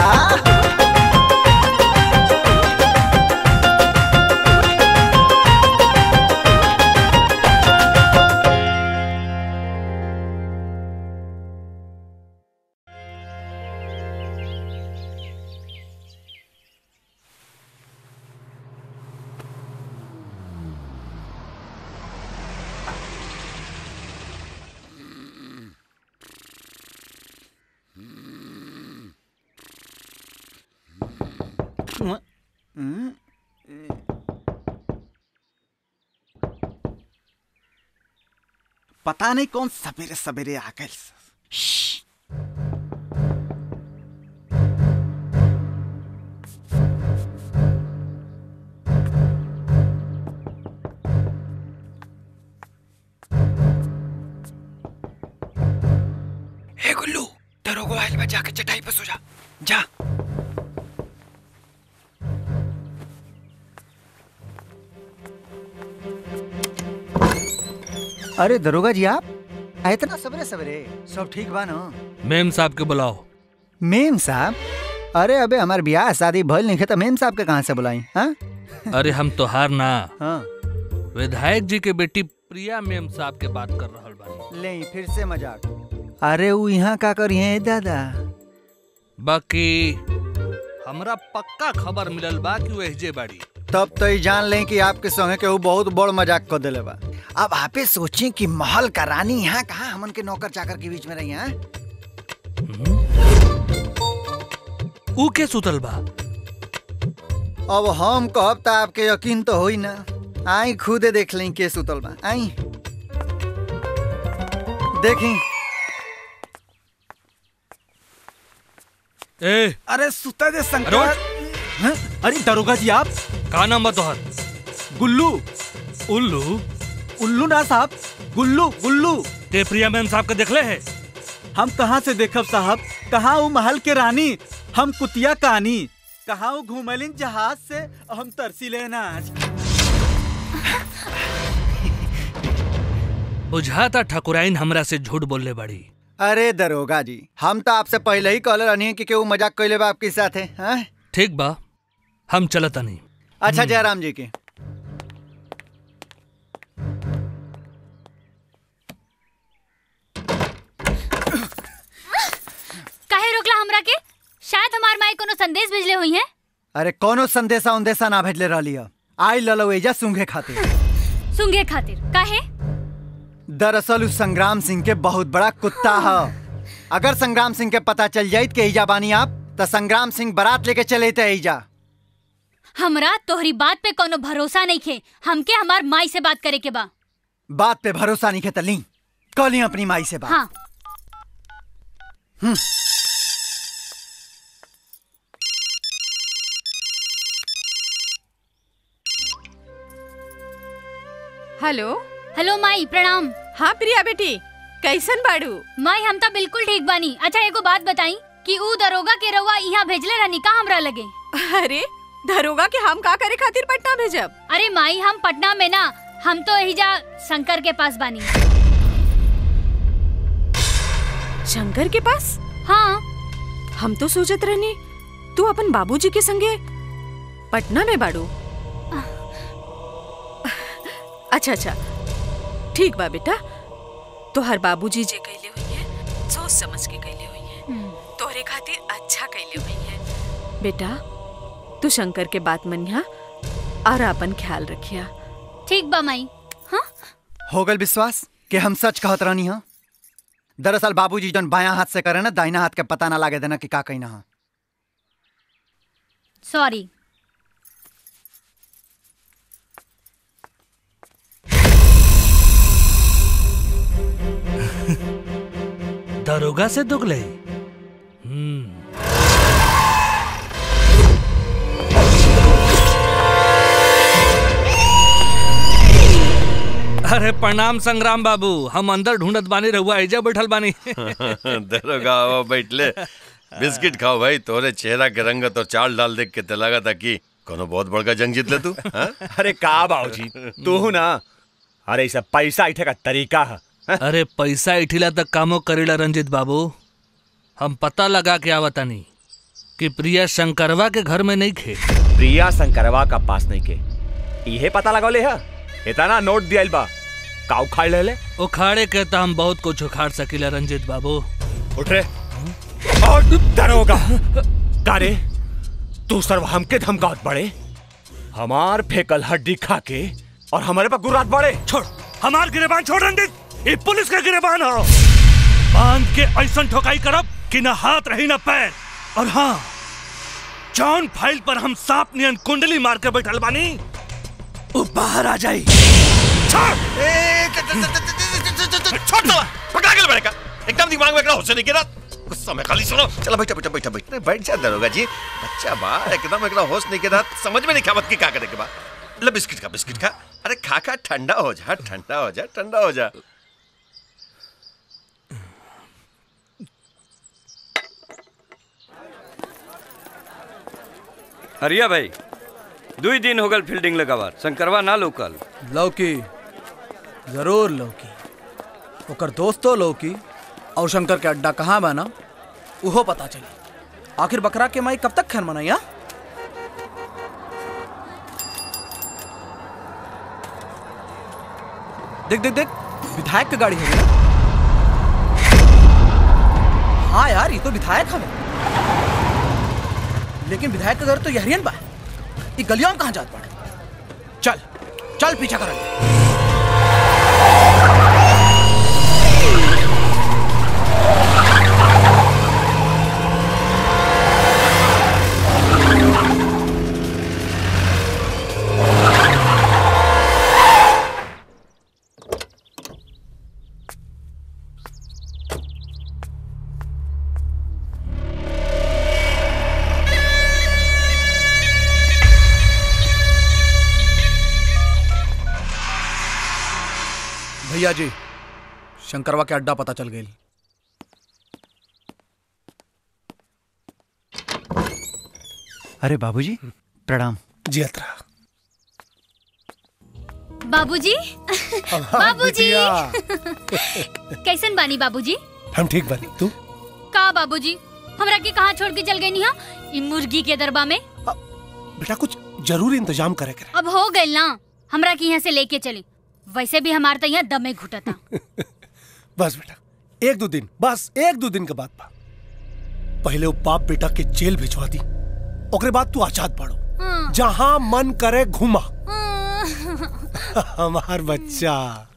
पता नहीं कौन सवेरे सवेरे आ गए हे गुल्लू दरोगो आइल बा जाके चटाई पे सो जा जा अरे दरोगा जी आप आ, इतना सवेरे सवेरे सब ठीक बा ना मेम साहब के बुलाओ मेम साहब अरे अबे हमार ब्याह शादी भइल नहीं तो मेम साहब के कहाँ से बुलाई हाँ अरे हम तोहार ना हाँ विधायक जी के बेटी प्रिया मेम साहब के बात कर रहल बानी ले फिर से मजाक अरे वो यहाँ का करिए दादा बाकी हमरा पक्का खबर मिलल बा कि वो एहजे बाड़ी तब तो ई जान लें कि आपके संगे के वो बहुत बड़ मजाक कर दिले बा अब आपे सोचें कि महल का रानी यहाँ कहाँ हमन के नौकर चाकर के बीच में रही हैं ऊ के सुतल बा अब हम कहब त आपके यकीन तो होई ना आई खुदे देख लें के सुतल बा आई देखी ए अरे सुता दे अरे शंकर हैं? अरे दरोगा जी आप का नाम बा तोहर गुल्लू उल्लू उल्लू ना साहब गुल्लू गुल्लू ते प्रिया मैम साहब के देखले है हम कहाँ से देखब साहब कहाँ वो महल के रानी हम कुतिया कहानी कहाँ वो घूमलिन जहाज से और हम तरसी लेना आज बुझाता ठकुराइन हमरा से झूठ बोलले बाड़ी अरे दरोगा जी हम तो आपसे पहले ही कहले रहनी कि केहू मजाक कैले बा आपके साथ है ठीक बा हम चलता नहीं अच्छा जयराम जी की काहे रोकला हमरा के शायद हमार माई कोनो संदेश भेजले हुई है अरे कोनो संदेशा उन्देशा ना भेजले रहली है आई ललो एजा सूंघे खातिर सुंगे खातिर काहे दरअसल उस संग्राम सिंह के बहुत बड़ा कुत्ता है अगर संग्राम सिंह के पता चल जाइत के ईजा बानी आप तो संग्राम सिंह बारात लेके चले थे ईजा हमरा तोहरी बात पे कोनो भरोसा नहीं खे हमके हमार माई से बात करे के बा बात पे भरोसा नहीं खेत ली कल ही अपनी माई से बात हाँ हम्म। हेलो हेलो माई प्रणाम हाँ प्रिया बेटी कैसन बाड़ू माई हम तो बिल्कुल ठीक बानी अच्छा एगो बात बताई कि ऊ दरोगा के रउआ यहाँ भेजले रहनी का हमरा लगे अरे दरोगा के हम का करे खातिर पटना भेजब अरे माई हम पटना में ना हम तो एहिजा शंकर के पास बानी शंकर के पास हाँ हम तो सोचत रहनी तू अपन बाबूजी के संगे पटना में बाड़ू अच्छा अच्छा ठीक बा बेटा तोहर बाबूजी जे कैले हुई है सोच समझ के कैले हुई है तोहरे खातिर अच्छा कैले हुई है बेटा तू शंकर के बात मनिया और अपन ख्याल रखिया ठीक बा माई हो गल विश्वास कि हम सच कहत रहनी हा दरअसल बाबूजी जन बायां हाथ से करे ना दाहिना हाथ के पता ना लागे देना कि का कहना हा सॉरी दरोगा से दुगले अरे प्रणाम संग्राम बाबू हम अंदर ढूंढत बानी रहुआ एजा बैठल बानी दरोगा आओ बैठले बिस्किट खाओ भाई तोरे चेहरा के रंगत और चाल डाल देख के ते लगा था कि कोनो बहुत बड़का जंग जीत ले तू हाँ? अरे का बाबूजी तू ना अरे ई सब पैसा इठे का तरीका है अरे पैसा इठिला तक कामो करेला रंजित बाबू हम पता लगा के आवतानी कि प्रिया शंकरवा के घर में नहीं खे प्रिया शंकरवा का पास नहीं के इहे पता लगौले है इतना नोट दियाइल बा का उखाड़ ले ले उखाड़े के तो हम बहुत कुछ उखाड़ सकीला रंजित बाबू उठ रे और दरोगा का रे तू सर्व हमके धमकावत बड़े हमार फेकल हड्डी खा के और हमारे पर गुर्रात बड़े छोड़ हमार गिरेबान छोड़ रंजित ये पुलिस का गिरेबान हो बांध के ऐसा ठोकाई करब कि ना हाथ रही ना पैर और हाँ जॉन फाइल पर हम सांप नियन कुंडली मार के बैठल बानी वो बाहर आ जाई छोड़ दो पकड़ा के बड़े का एकदम दिमाग में एकरा होश नहीं गिरा गुस्सा में खाली सुनो चलो बैठा बैठा बैठा बैठा बैठ जा दरोगा जी बच्चा बा एकदम एकरा होश नहीं गिरा समझ में नहीं खावत की का करे के बा ले बिस्किट खा बिस्किट खा अरे खा खा ठंडा हो जा ठंडा हो जा ठंडा हो जा हरिया भाई दुई दिन हो गल फील्डिंग लगावार शंकरवा ना लोकल लौकी जरूर लौकी ओकर दोस्तो लौकी और शंकर के अड्डा कहाँ बा ना उहो पता चली आखिर बकरा के माई कब तक खैर मनाई हा? देख देख देख विधायक की गाड़ी है ना हाँ यार ये तो विधायक हमें लेकिन विधायक का घर तो यहरियन बा ये गलियों में कहाँ जात पड़े चल चल पीछा कर भैया जी शंकरवा के अड्डा पता चल गई अरे बाबूजी प्रणाम जी अतरा बाबूजी बाबूजी बिटिया। कैसन बानी बाबूजी हम ठीक बनी तू का बाबूजी हमरा के कहाँ छोड़ के चल गई हा ई मुर्गी के दरबा में बेटा कुछ जरूर इंतजाम करे करे अब हो गई ना हमरा के यहाँ से लेके चली वैसे भी हमार तो यहाँ दमे घुटता बस बेटा एक दो दिन बस एक दो दिन के बाद बा पहले वो बाप बेटा के जेल भिजवा दी ओकरे बाद तू आजाद पढ़ो जहां मन करे घुमा हमार बच्चा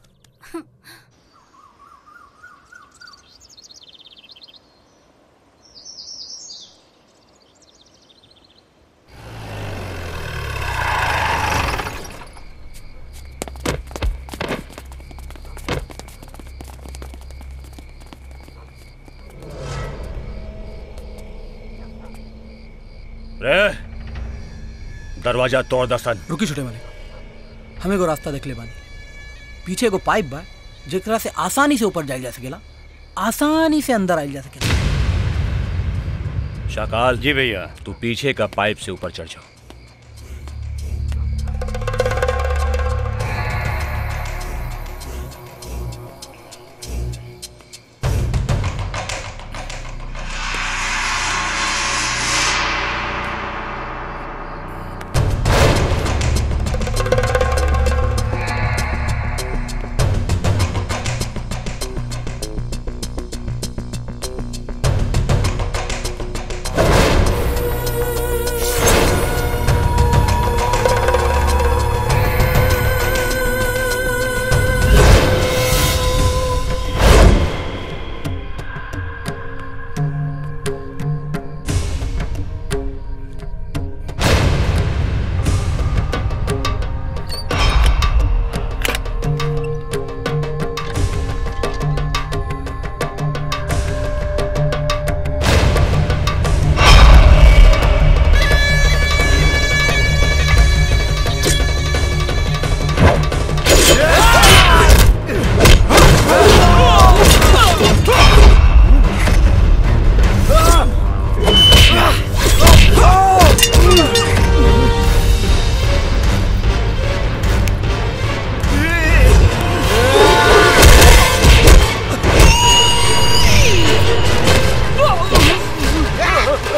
रे दरवाजा तोड़ दसन रुकी छोटे वाले हमें एगो रास्ता देख ले बानी पीछे एगो पाइप बा जेकरा से आसानी से ऊपर जाइल जा सकेला आसानी से अंदर आइल जा सकेला शाकाल जी भैया तू पीछे का पाइप से ऊपर चढ़ जाओ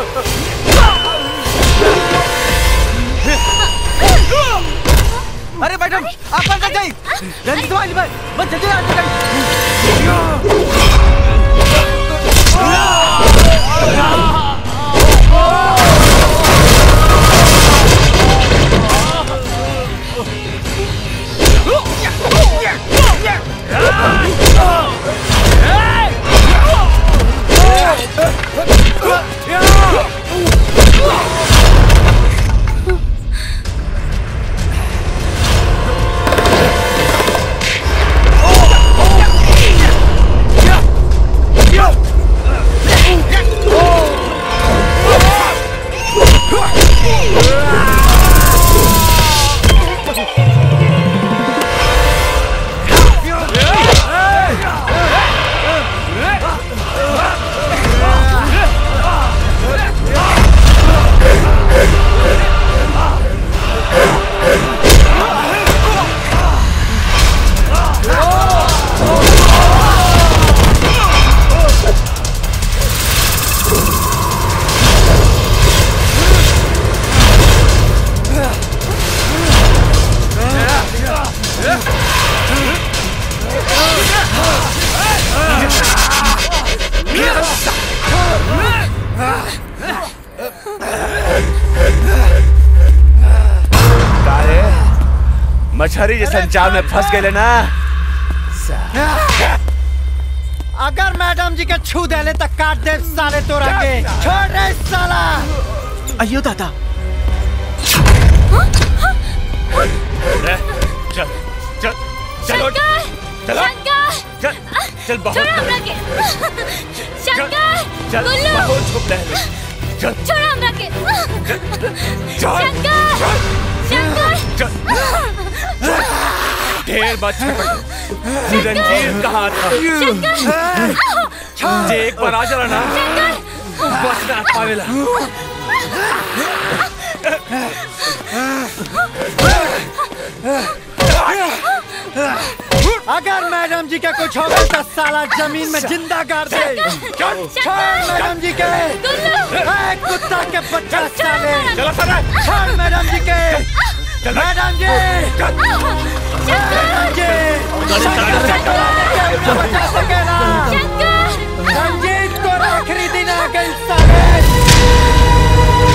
अरे मैडम आप अंदर जाइए जल्दी से वाली बस जल्दी आ काहे मछरी जैसन जाल में फंस गए ना अगर मैडम जी के छू देले तक काट दे साले तोरा के छोड़ रे साला अयो दादा चल चल चलो चलो चल चल बहुत छोड़ो हमरा के शंकर चल गुल्लू बहुत छुप रहे चल छोड़ो हमरा के चल शंकर शंकर ढेर बात रंजीर कहा था जे एक बार आ जरा ना बस ना पावेला अगर मैडम जी के कुछ हो गया तो साला जमीन में जिंदा गाड़ दे छोड़ मैडम जी के ए, कुत्ता के बच्चा साले चलो साला छोड़ मैडम जी के मैडम जी मैडम जी शंकर से टोला लेके उन्हें बचा सकेला रंजीत को आखिरी दिन आ गई साले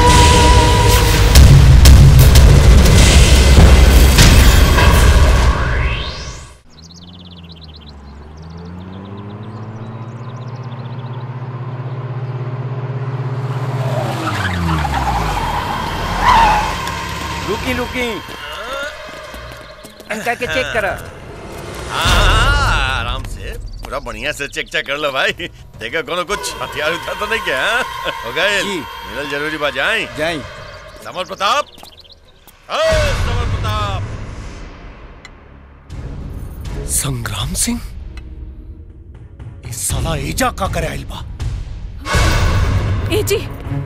रुकी रुकी करके चेक करा हाँ, आराम से पूरा बढ़िया से चेक चेक कर लो भाई देखो कोनो कुछ हथियार उठार तो नहीं क्या हाँ? हो गए जी। मिलल जरूरी बा जाए जाई समर प्रताप अरे समर प्रताप संग्राम सिंह इस साला एजा का करे आइल बा ए जी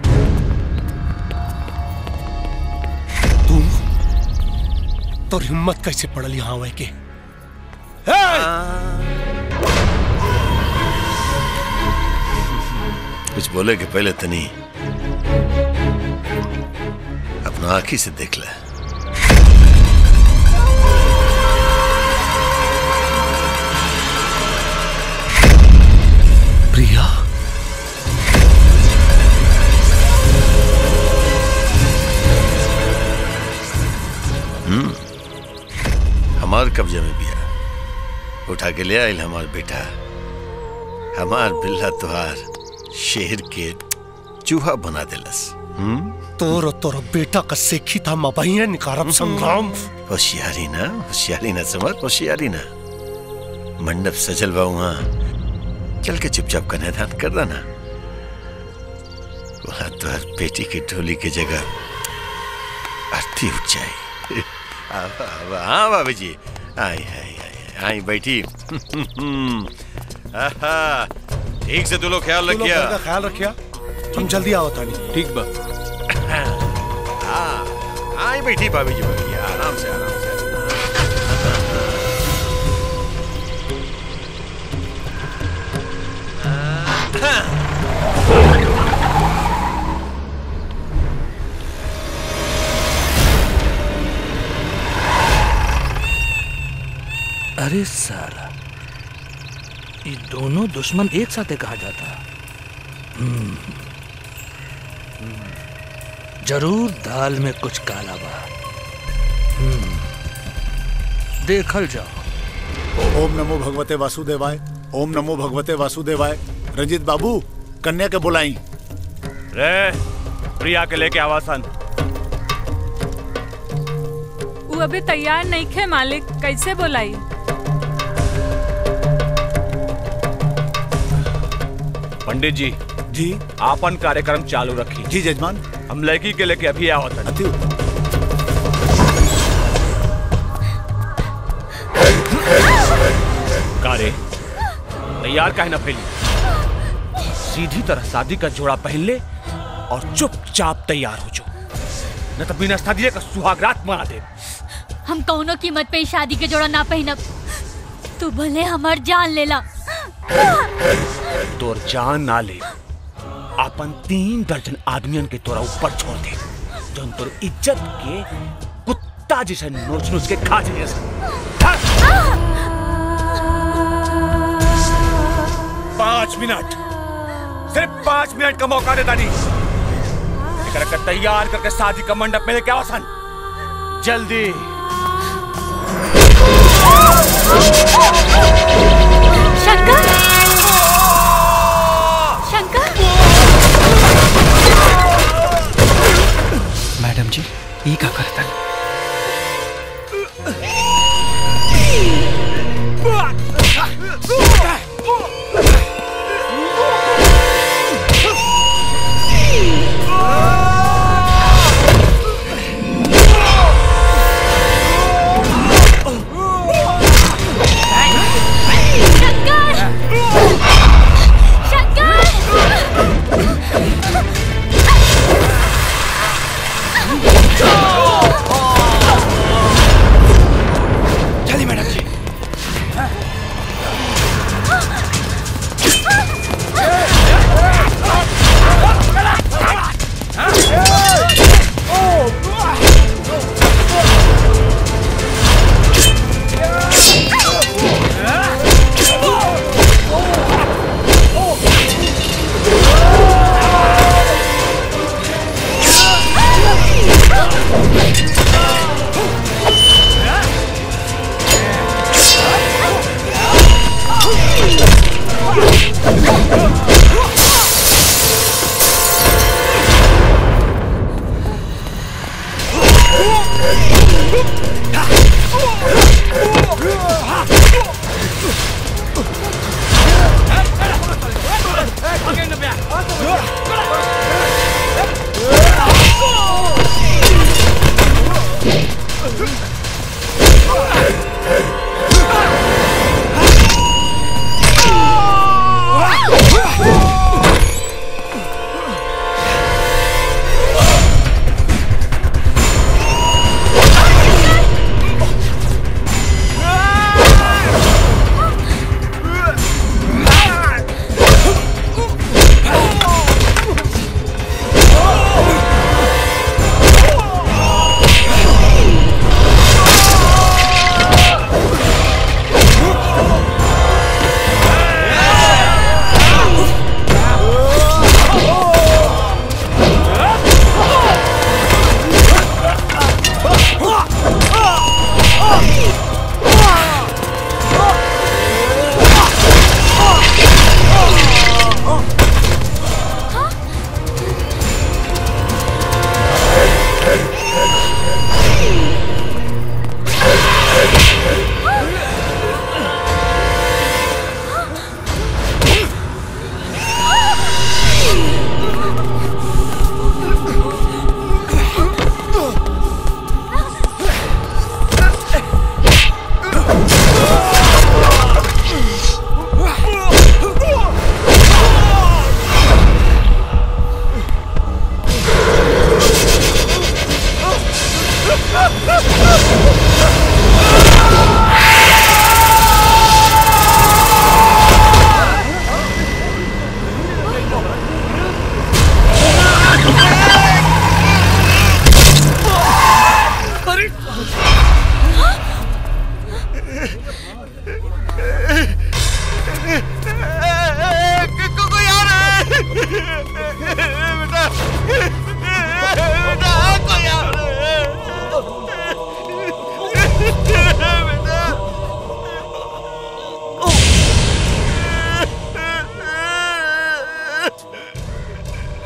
तू तो हिम्मत कैसे पड़ल यहाँ आवे के कुछ बोले के पहले तनी अपना आंखी से देख ले प्रिया हम्म हमार कब्जे में बिया उठा के ले आयल हमार बेटा हमार बिल्ला तुहार शेर के चूहा बना देलस हम्म तोर और तोर बेटा का सेखी था मबहिया निकारम संग्राम होशियारी ना होशियारी ना समझ होशियारी ना मंडप सजल बा वहाँ चल के चुपचाप कन्यादान कर देना वहाँ तो हर बेटी की ढोली की जगह आरती उठ जाए आवा, आवा, हाँ भाभी जी आई आई आई आई बैठी आहा, ठीक से तू लोग ख्याल तू लोग रखिया घर का ख्याल रखिया हम जल्दी आओ तानी ठीक बा हाँ आई बैठी भाभी जी बैठी आराम से आराम से अरे साला ये दोनों दुश्मन एक साथ कहा जाता हम्म, हम्म, जरूर दाल में कुछ काला बा हम्म, देखल जाओ ओम नमो भगवते वासुदेवाय ओम नमो भगवते वासुदेवाय रंजीत बाबू कन्या के बुलाई रे प्रिया के लेके आवासन वो अभी तैयार नहीं खे मालिक कैसे बोलाई पंडित जी जी आपन कार्यक्रम चालू रखी जी जजमान हम लड़की के लेके अभी आवत कारे तैयार काहे ना फैली सीधी तरह शादी का जोड़ा पहन ले और चुपचाप तैयार हो जो न तो बिना शादी का सुहागरात मना दे हम कौनो कीमत पे ई शादी के जोड़ा ना पहनब तू भले हमार जान लेला तोर जान ना ले अपन तीन दर्जन आदमियन के तोरा ऊपर छोड़ दे जौन तोर इज्जत के कुत्ता जैसे नोच नोच के खा जाइए पांच मिनट सिर्फ पांच मिनट का मौका दे दानी एकरा के तैयार करके शादी का मंडप में लेके आवासन जल्दी शंकर शंकर मैडम जी ई का करता चलिए मैडम जी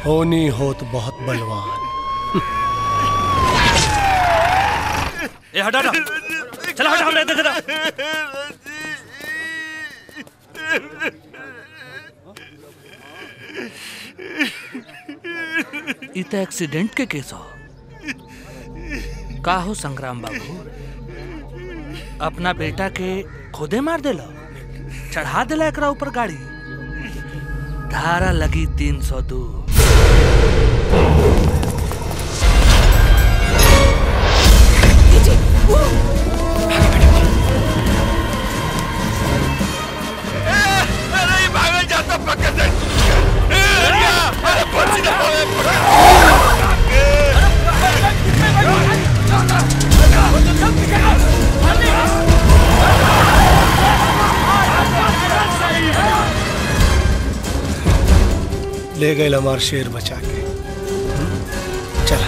होनी होत बहुत बलवान ए हटा हटा चला हटा हटा इधर हटा ई तो एक्सीडेंट के केस हो का हो संग्राम बाबू अपना बेटा के खुदे मार देला चढ़ा देला एकरा ऊपर गाड़ी धारा लगी तीन सौ दो अरे ये भागल जाता पकड़ दे ए, अरे अरे बच ना होए ले गए हमार शेर बचा के चला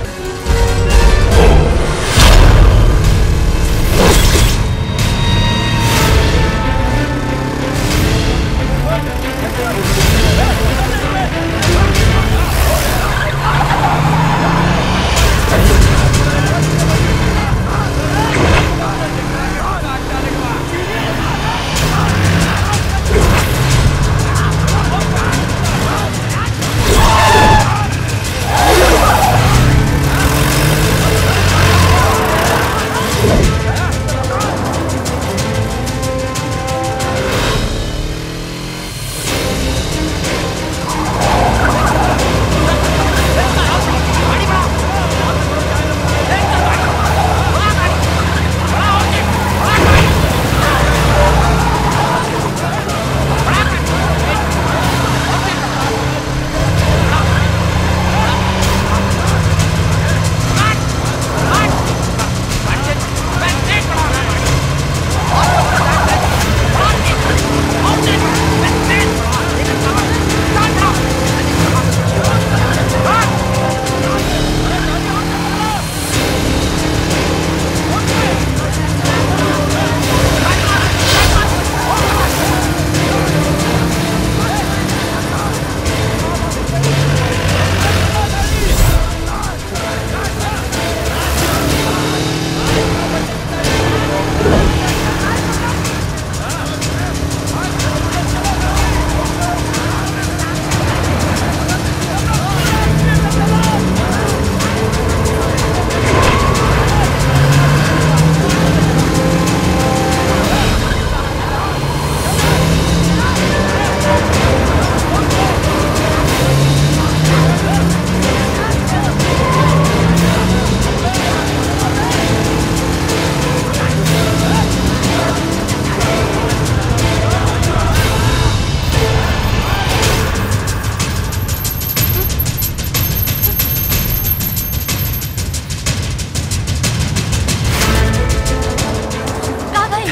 का भाई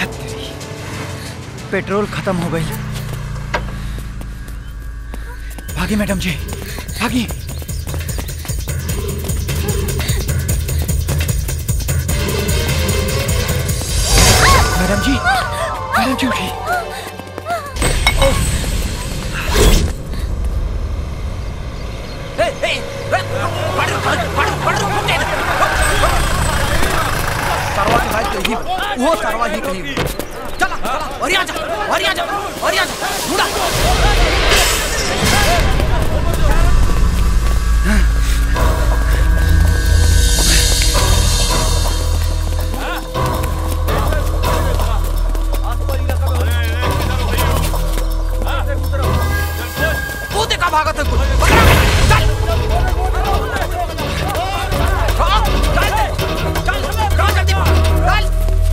पेट्रोल खत्म हो गई भागी मैडम जी भागी मैडम जी मैडम जी उठी सरवा के भाई कहीं वो सरवा ही कहीं चला चला और यहाँ जा और यहाँ जा और यहाँ जा ढूंढा वो देखा भागा था कुछ पकड़ा चल हाँ, चल चल चल जल्दी चल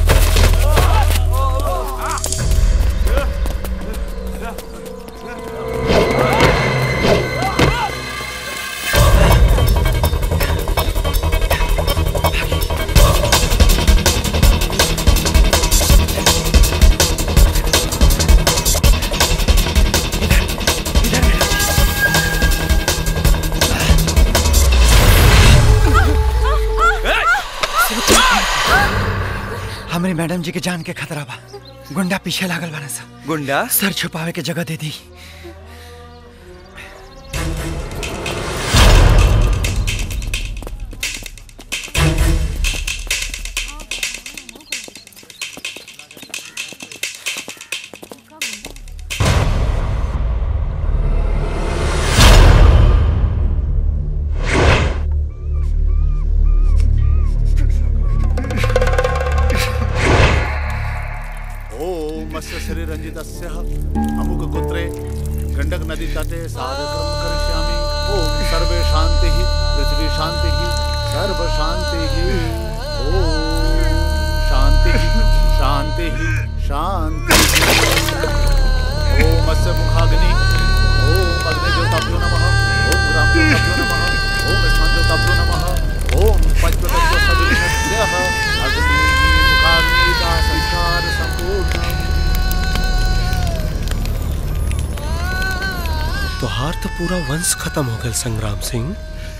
हमारी मैडम जी के जान के खतरा बा गुंडा पीछे लागल बाना सा गुंडा सर छुपावे के जगह दे दी तस्य अमुक गोत्रे गंडक नदी तटे साधकर्म करिष्यामि ओम सर्वे शांति पृथ्वी शांति सर्व शांति ओम शांति शांति शांति ओम अस्य मुखाग्नि ओम अग्निज्योताभ्यो नमः ओम ग्रामज्योताभ्यो नमः ओम स्थानज्योताभ्यो नमः ओम पंचतत्व सविनस्यः अग्नि मुखाग्निदा संसार संपूर्ण तोहार तो पूरा वंश खत्म हो गया संग्राम सिंह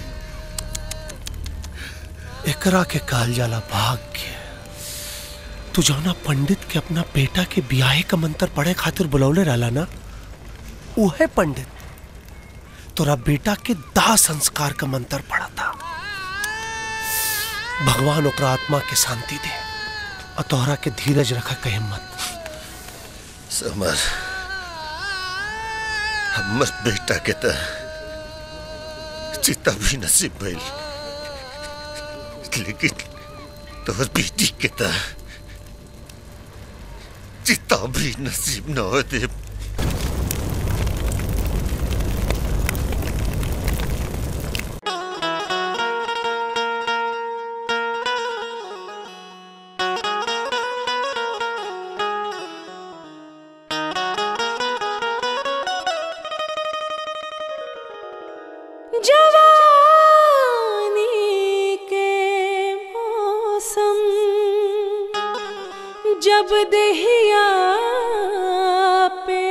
एकरा के काल जाला भाग्य तू जौना पंडित के अपना बेटा के बियाहे का मंत्र पढ़े खातिर बुलौले रहला ना उहे पंडित तोरा बेटा के दाह संस्कार का मंत्र पढ़ा था भगवान ओकरा आत्मा के शांति दे और तोहरा के धीरज रखा के हिम्मत समर हमर बेटा के त चिता भी नसीब भइल लेकिन तोहर बेटी के त चिता भी नसीब न हो दे जवानी के मौसम जब दहिया पे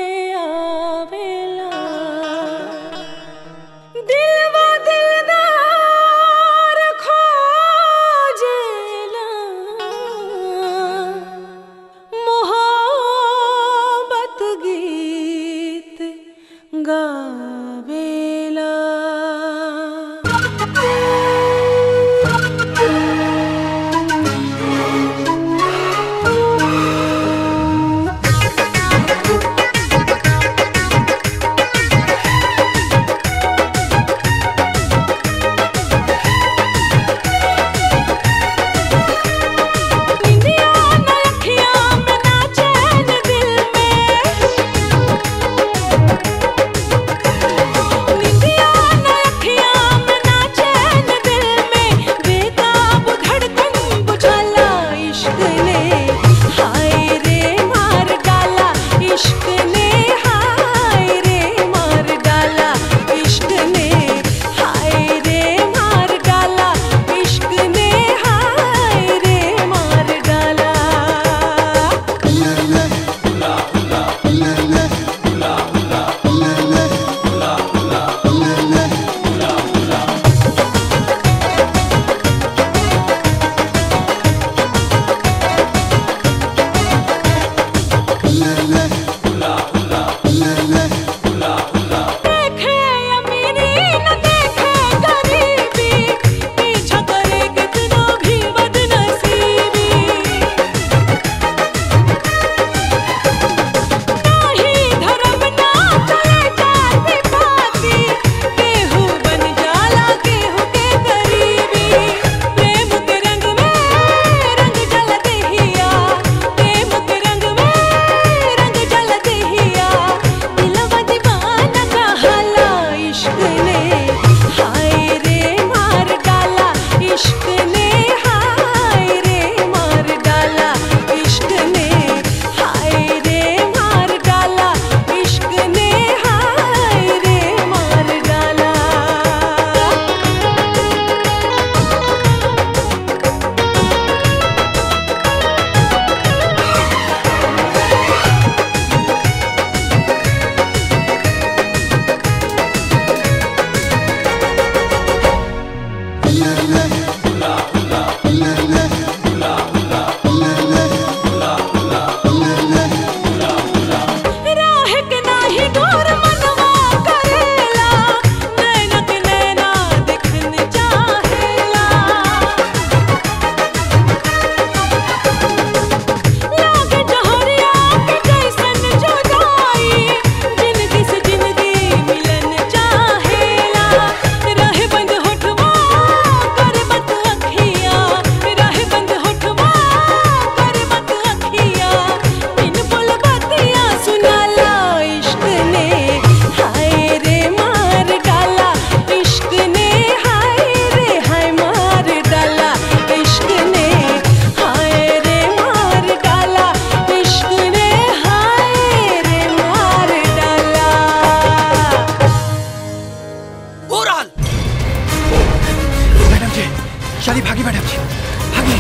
चलिए भागी मैडम जी भागी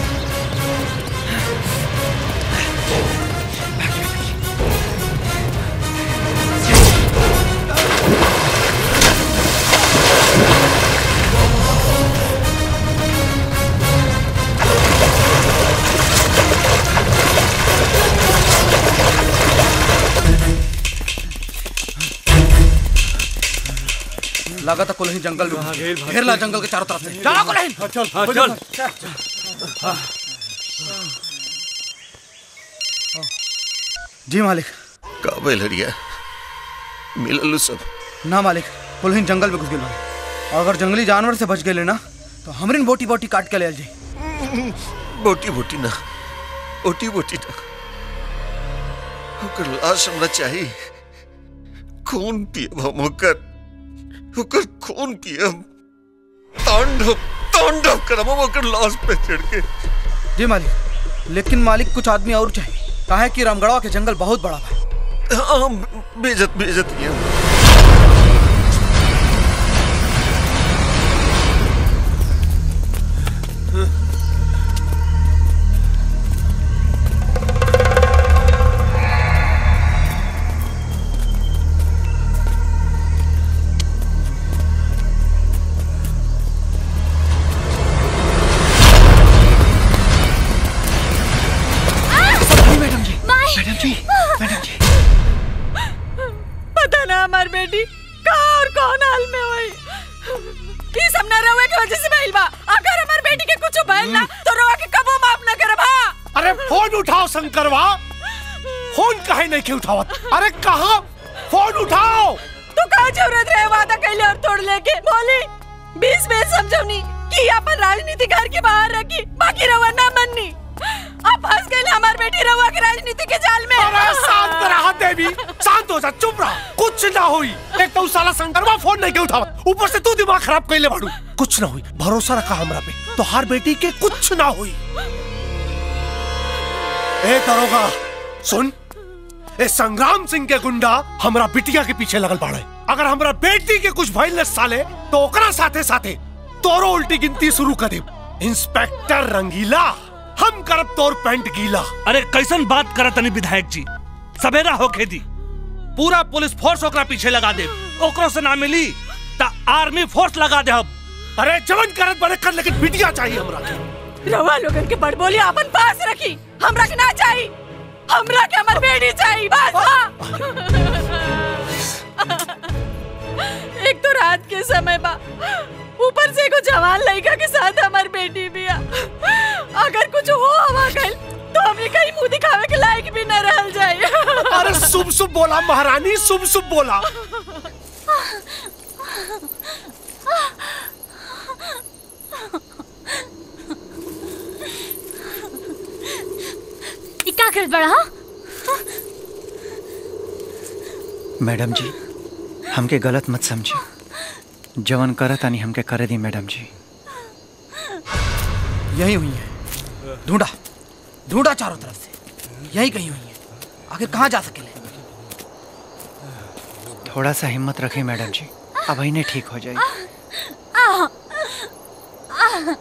लगा था कुलहीन जंगल में घेर ला जंगल के चारों तरफ से चलो कुलहीन चल चल जी मालिक काबे लड़िया मिलल सब ना मालिक कुलहीन जंगल में घुस गए बानी। अगर जंगली जानवर से बच गए ना तो हमरिन बोटी बोटी काट के ले जाई बोटी बोटी ना बोटी बोटी ना ओकर लाश हमरा चाहिए खून पियब हम ओकर ओकर खून पियब तांडव तांडव करब हम ओकर लाश पे चढ़ के जी मालिक लेकिन मालिक कुछ आदमी और चाहिए काहे कि रामगढ़वा के जंगल बहुत बड़ा है हाँ बेजत बेजत ये मैडम जी मैडम जी मैडम जी पता ना हमार बेटी कहाँ और कौन हाल में हुई ये सब ना रहुए की वजह से भइल बा अगर हमार बेटी के कुछ भइल ना तो रहुआ के कबो माफ ना करब हाँ अरे फोन उठाओ शंकरवा फोन काहे नहीं के उठावत अरे कहा फोन उठाओ तू कहाँ जरूरत रहे वादा कैले और तोड़ लेके बोली बीस में समझौनी कि अपन राजनीति घर के बाहर रखी बाकी रहुआ ना मननी अब फंस गए हमार बेटी रहुआ के राजनीति के जाल में अरे शांत रहा देवी शांत हो जा चुप रहा कुछ ना हुई एक तो साला शंकरवा फोन नहीं के उठावत ऊपर से तू दिमाग खराब कैले बाड़ू कुछ ना हुई भरोसा रखा हमरा पे तो हर बेटी के कुछ ना हुई ए दरोगा सुन ए संग्राम सिंह के गुंडा हमरा बिटिया के पीछे लगल बाड़े अगर हमरा बेटी के कुछ भइल न साले तो ओकरा साथे साथे तोरो उल्टी गिनती शुरू कर दे इंस्पेक्टर रंगीला हम करब तोर पेंट गीला अरे कैसन बात करत तनी विधायक जी सवेरा होके दी पूरा पुलिस फोर्स ओकरा पीछे लगा दे ओकरो से ना मिली ता आर्मी फोर्स लगा दे अब अरे जवन करत बड़े कर लेकिन बिटिया चाहिए हमरा के रहुआ लोगन के बड़ बोली अपन पास रखी हमरा के ना चाहिए हमरा के हमर बेटी चाहिए बस हाँ। एक तो रात के समय बा ऊपर से एगो जवान लड़का के साथ हमार बेटी भी आ अगर कुछ हो हवा गइल तो हमने कहीं मुंह दिखावे के लायक भी न रहल जाए अरे शुभ शुभ बोला महारानी शुभ शुभ बोला ई का करत बड़ा हाँ? मैडम जी हमके गलत मत समझी जवन करत आनी हमके करे दी मैडम जी यही हुई है ढूंढा ढूंढा चारों तरफ से यही कहीं हुई है आखिर कहाँ जा सके थोड़ा सा हिम्मत रखें मैडम जी अब इन्हें ठीक हो जाएगी आ, आ,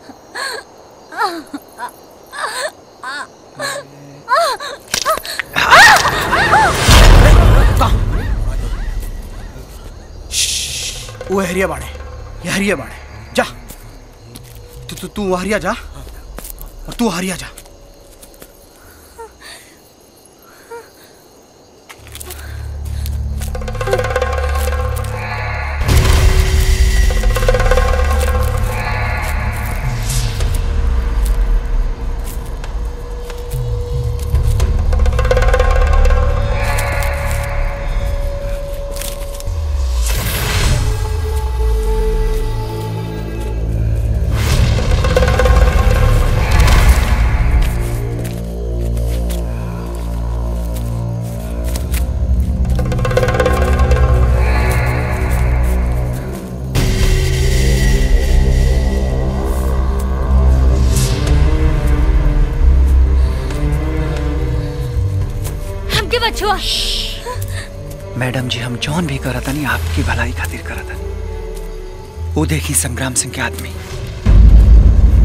वो हरिया बाड़े ये हरिया बाड़े जा तू तू तू हरिया जा और तू हरिया जा हमके बचुआ मैडम जी हम जौन भी करत नहीं आपकी भलाई खातिर करत हनी वो देखी संग्राम सिंह के आदमी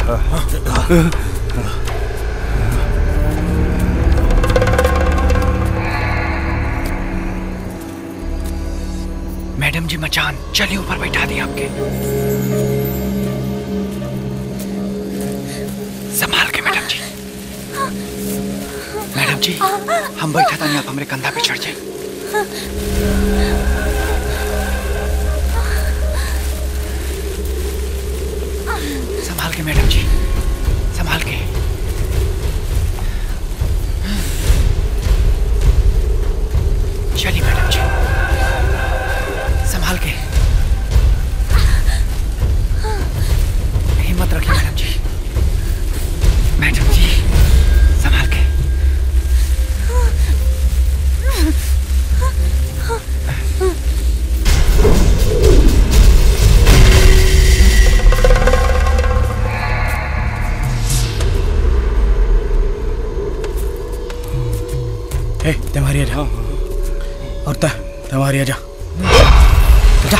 मैडम जी मचान चलिए ऊपर बैठा दिए आपके संभाल के मैडम जी मैडम जी हम बैठा था आप हमारे कंधा पे चढ़ जाए संभाल के मैडम जी संभाल के चलिए मैडम जी संभाल के हिम्मत रखिए मैडम जी मैडम जी संभाल के ए तुम्हारी आ जा और ता तुम्हारी आ जा जा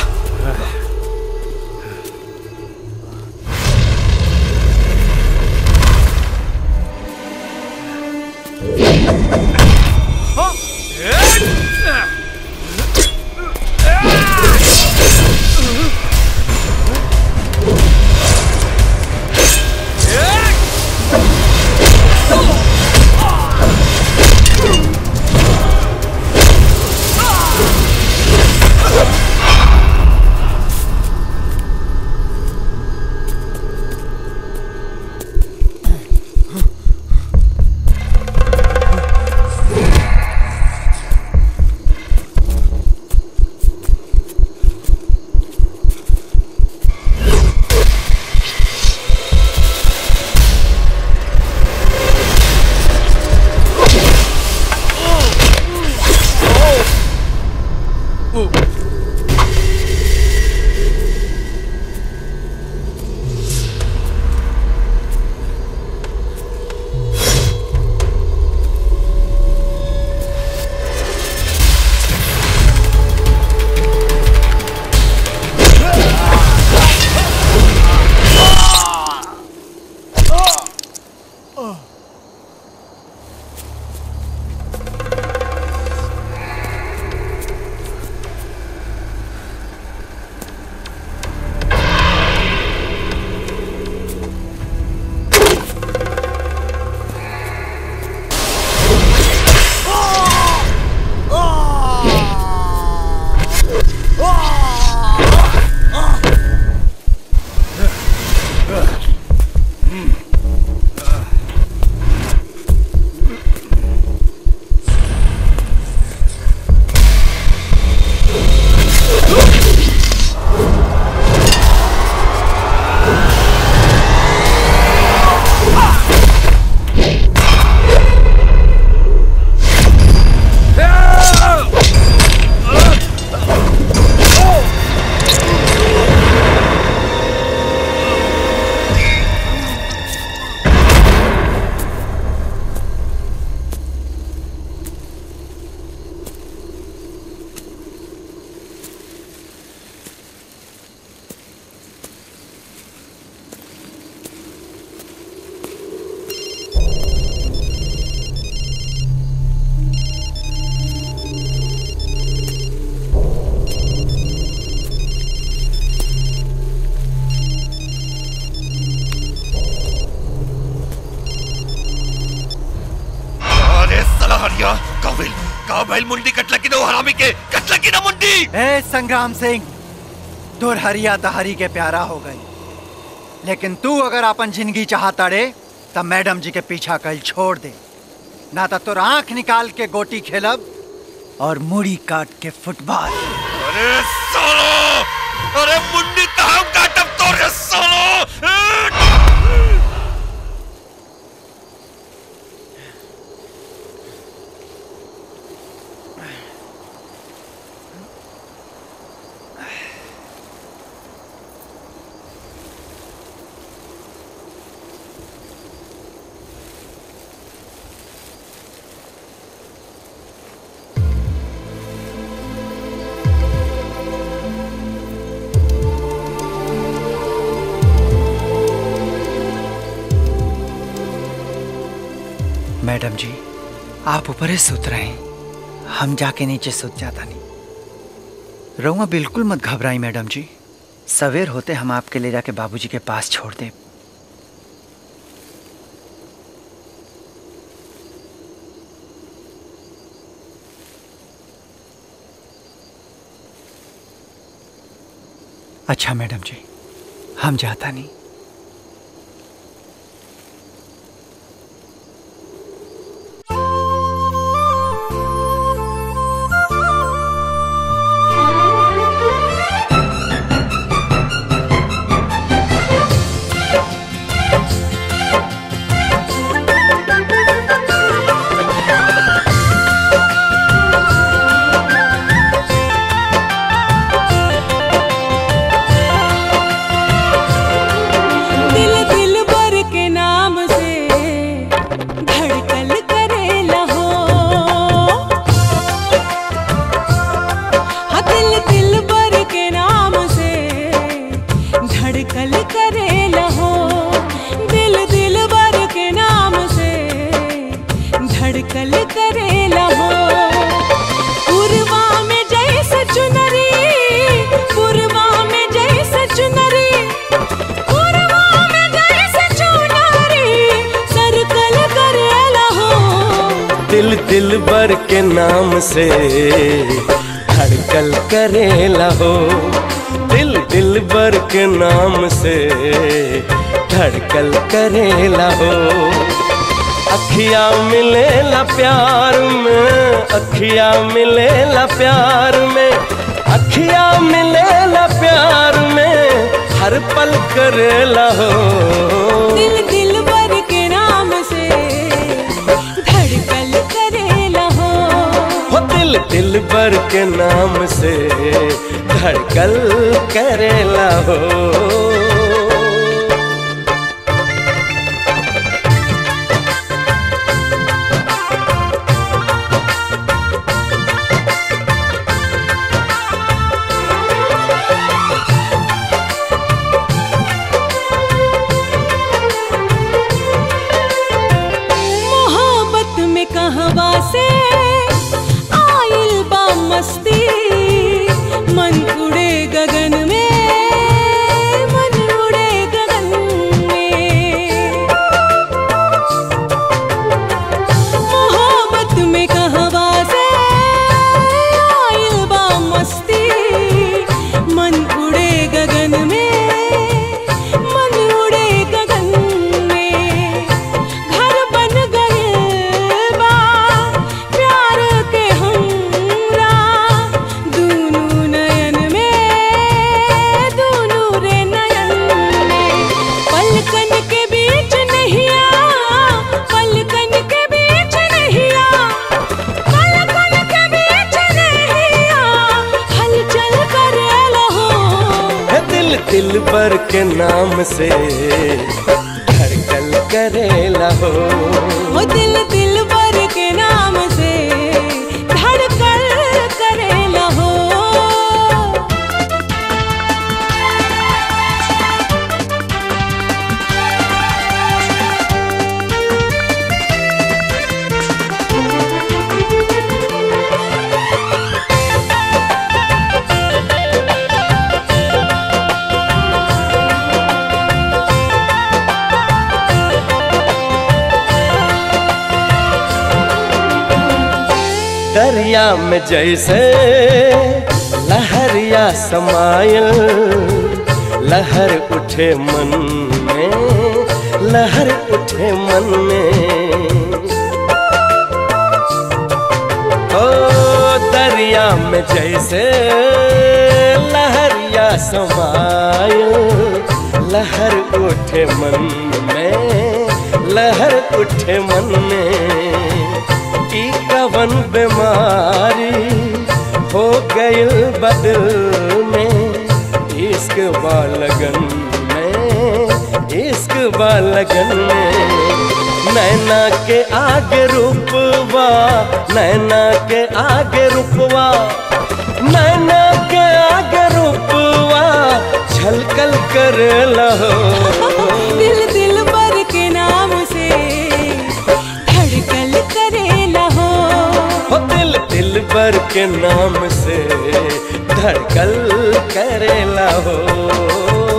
अरे साला हरिया काबिल काबिल मुंडी कटला की दो हरामी के कटला की ना मुंडी ए संग्राम सिंह तुर हरिया तहरी के प्यारा हो गई लेकिन तू अगर अपन जिंदगी चाहता रे तब मैडम जी के पीछा कल छोड़ दे ना तो तुर आंख निकाल के गोटी खेलब और मुड़ी काट के फुटबॉल अरे सालो अरे मुंडी कहाँ काटब तो रे सालो Thank मैडम जी आप ऊपर ही सुत रहे हैं हम जाके नीचे सुत जाता नहीं रहुआ बिल्कुल मत घबराई मैडम जी सवेर होते हम आपके ले जाके बाबूजी के पास छोड़ दे अच्छा मैडम जी हम जाता नहीं दिल दिल भर के नाम से धड़कन करेला हो हाँ दिल दिल भर के नाम से धड़कन करेला हो दिल दिल भर के नाम से धड़कन करेला हो पूर्वा में जैसे चुनरी पूर्वा में जैसे चुनरी पूर्वा में जैसे चुनरी सर्कल करेला हो दिल दिल बर के नाम से धड़कल करेला हो दिल दिल बर के नाम से धड़कल करेला हो अखिया मिलेला प्यार में अखिया मिलेला प्यार में अखिया मिलेला प्यार में हर पल करेला हो दिल दिल भर के नाम से धड़कन करेला हो हो दिल दिल बर के नाम से धड़कल करेला हो मोहब्बत में कहवा से आइल बा मस्ती मन उड़े गगन में मन उड़े गगन में मोहब्बत में कहवा से आइल बा मस्ती मन उड़े गगन में मन उड़े गगन में घर बन गए बा प्यार के हमरा दूनू नयन में दूनू रे नयन में पलकन के बीच नहीं आ पलकन के बीच नहीं आ पलकन के बीच नहीं आ हलचल करेला हो है दिल दिल बर के नाम से धड़कल करेला हो वो दिल दिल भर के नाम से धड़कन करेला हो दरिया में जैसे लहरिया समायल लहर उठे मन में लहर उठे मन में ओ दरिया में जैसे लहरिया समायल लहर उठे मन में लहर उठे मन में ई कवन बीमारी हो गइल बदल में इश्क बालगन में इश्क बालगन में नैना के आगे रूपवा नैना के आगे रूपवा नैना के आगे रूपवा छलकल कर लहो दिल दिल भर के नाम से धड़कन बर के नाम से धड़कल करेला हो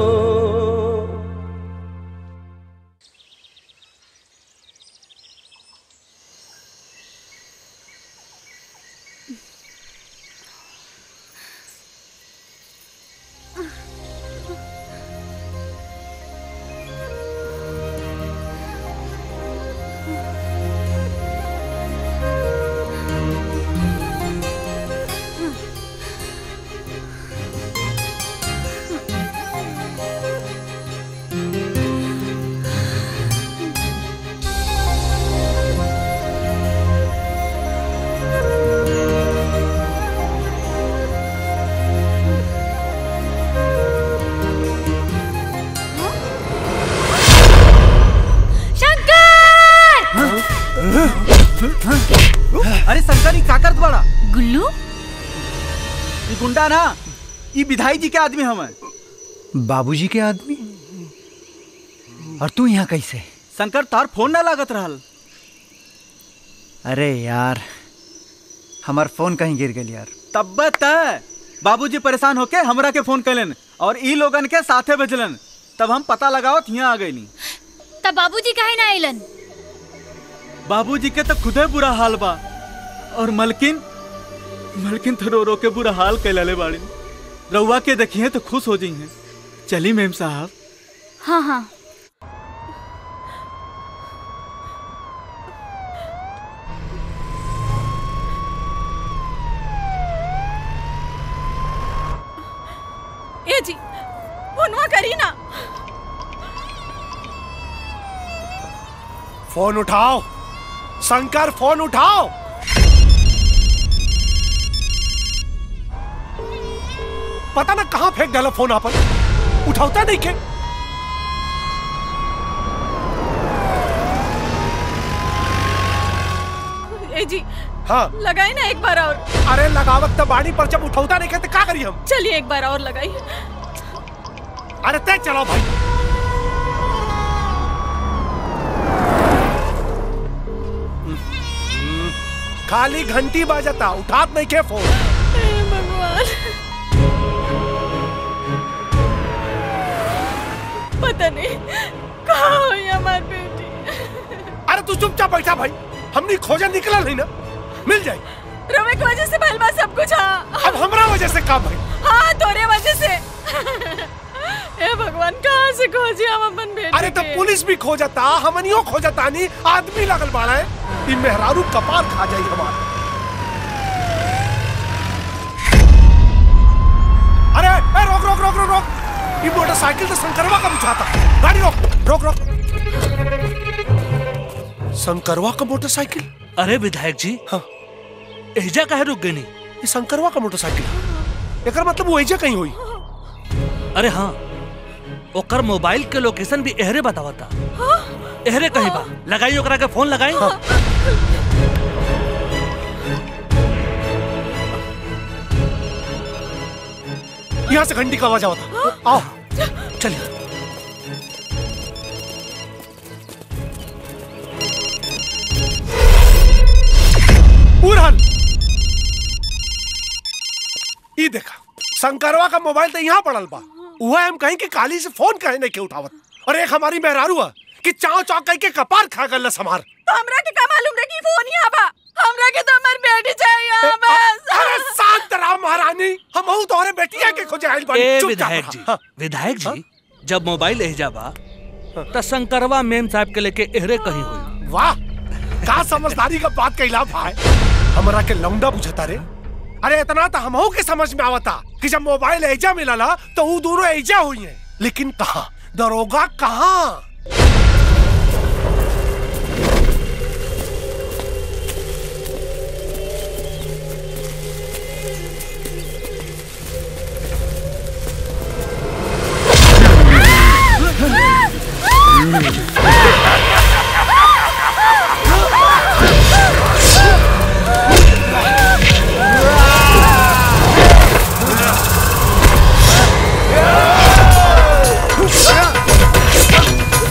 अरे शंकर ई का करत बड़ा गुल्लू ई गुंडा ना ई विधाई जी के आदमी हमें बाबूजी के आदमी और तू यहाँ कैसे शंकर तार फोन ना लागत रहल अरे यार हमार फोन कहीं गिर गई यार तब तय बाबूजी परेशान होके हमरा के फोन कैलन और ई लोगन के साथे भेजलन तब हम पता लगावत यहाँ आ गईनी तब बाबूजी काहे ना आइलन बाबूजी के तो खुदे बुरा हाल बा और मलकिन मलकिन तो रो रो के बुरा हाल कैलले बाड़ी रउआ के देखिए तो खुश हो जाइए चली मेम साहब हाँ हाँ ए जी फोनवा करी ना फोन उठाओ शंकर फोन उठाओ पता ना कहाँ फेंक डाला फोन आपन उठाता नहीं के ए जी हाँ लगाई ना एक बार और अरे लगावत तो बाड़ी पर जब उठौता नहीं के तो का करी हम चलिए एक बार और लगाई अरे तय चलो भाई खाली घंटी बाजता उठात नहीं के फोन भगवान पता नहीं कहाँ हुई हमारी बेटी अरे तू चुपचाप बैठा भाई हमने खोजा निकला नहीं ना मिल जाए रवे की वजह से भलवा सब कुछ हाँ अब हमरा वजह से काम भाई हाँ तोरे वजह से ए भगवान कहाँ से खोजी हम अपन बेटी अरे तो के? पुलिस भी खो जाता हमनियो खो जाता नहीं आदमी लगल बाड़ा है ई मेहरारू कपार खा जाई हमार अरे ए, रोक रोक रोक रोक रोक ये मोटरसाइकिल तो शंकरवा का बुझाता गाड़ी रोक रोक रोक शंकरवा का मोटरसाइकिल अरे विधायक जी हाँ एजा काहे रुक गई ये शंकरवा का मोटरसाइकिल एकर मतलब वो एजा कहीं हुई अरे हाँ ओकर मोबाइल के लोकेशन भी एहरे बतावता एहरे कहीं बा लगाई ओकरा के फोन लगाई यहाँ से घंटी का आवाज आवता आओ चलिए उड़हन ई देखा शंकरवा का मोबाइल तो यहाँ पड़ल बा वह हम कहीं कि काली से फोन कहे नहीं के उठावत और एक हमारी मेहरारू है कि चाव चाव कह के कपार खा गल समार तो हमरा के का मालूम रे कि फोन यहाँ बा हमरा के तो हमारी बेटी चाहिए बस अरे शांत रहो महारानी हम हूँ तोहरे बेटिया के खोजे आइल बानी ए चुपचाप विधायक रहा। जी हाँ। विधायक जी जब मोबाइल एहजा बा त शंकरवा मेम साहब के लेके एहरे कहीं हुई वाह का समझदारी का बात कैला भाई हमरा के लौंडा बुझता रे अरे इतना तो हमहू के समझ में आवता कि जब मोबाइल ऐजा मिलला तो वो दोनों ऐजा हुई हैं लेकिन कहा दरोगा कहाँ Ah!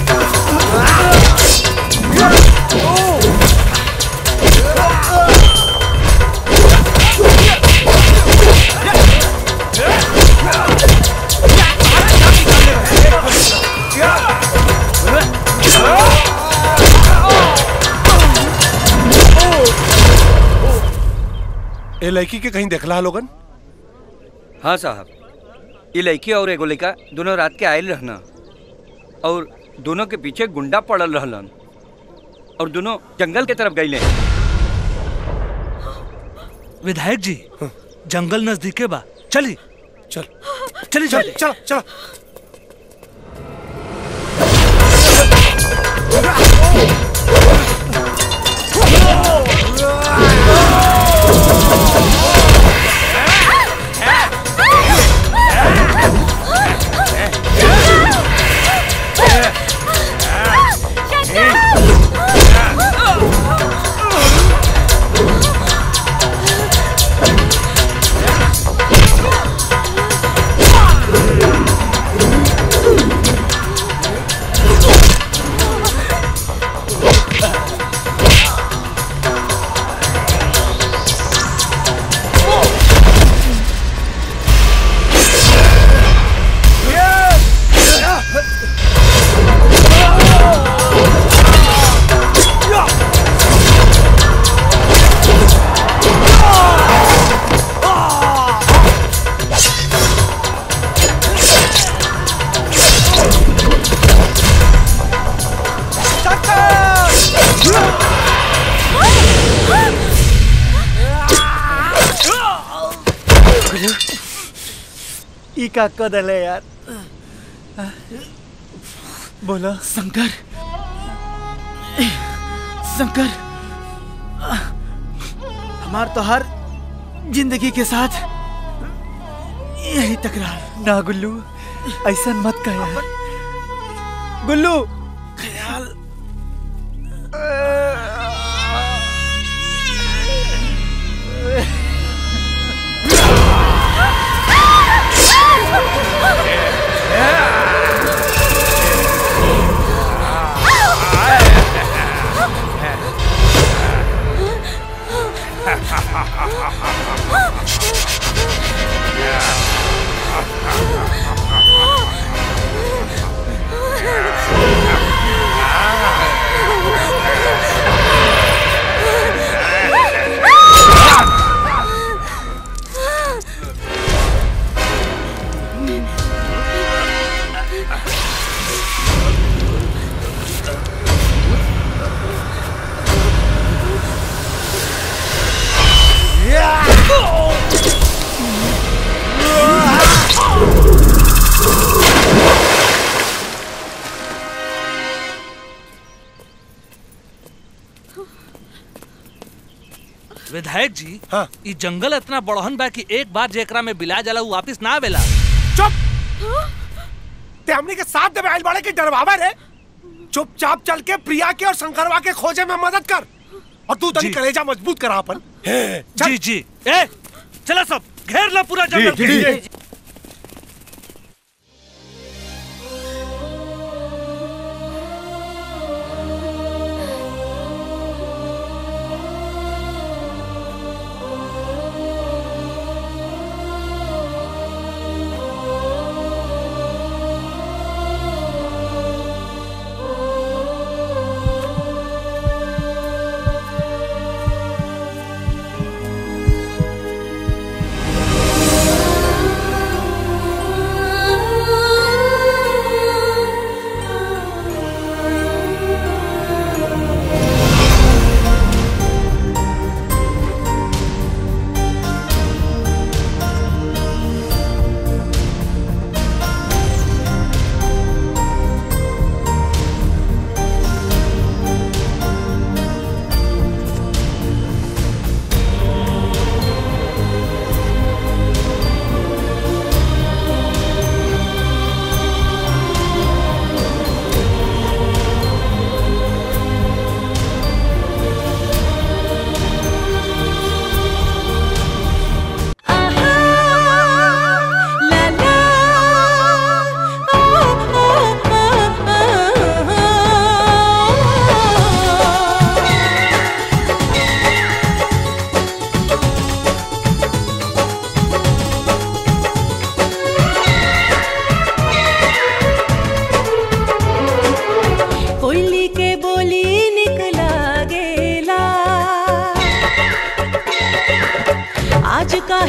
लड़की के कहीं देखला लोगन हाँ साहब ये लड़की और एगो लड़का दोनों रात के आयल रहना और दोनों के पीछे गुंडा पड़ल रहलन और दोनों जंगल के तरफ गईले विधायक जी जंगल नजदीके बा चली चल चली चल चल चल ई का कदल है यार बोला शंकर शंकर हमार तो हर जिंदगी के साथ यही तकरार ना गुल्लू ऐसा मत कह यार गुल्लू ख्याल विधायक जी हाँ ई जंगल इतना बड़हन बा कि एक बार जेकरा में बिला जाला उ वापिस ना आवेला ते हमने के साथ दे आइल बाड़े के डरवावा रे चुपचाप चल के प्रिया के और शंकरवा के खोजे में मदद कर और तू तनी जी। कलेजा मजबूत करा अपन जी जी ए चला सब घेर ला पूरा जंगल जी, जी, जी। Thank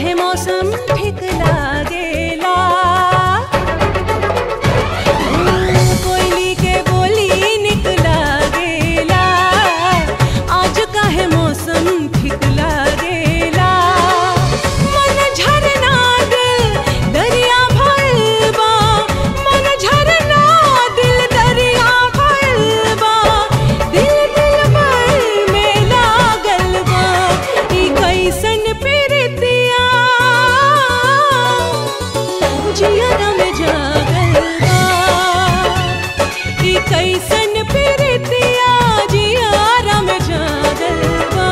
काहे मौसम ठीक लागेला कोयली के बोली निक लागेला आज काहे मौसम ठीक लागेला मन झरना दिल दरिया भइल बा मन झरना दिल दरिया भइल बा दिल दिल भर में लागल बा ई कैसन प्रीतिया जियरा में जागल बा ई कैसन प्रीतिया जियरा में जागल बा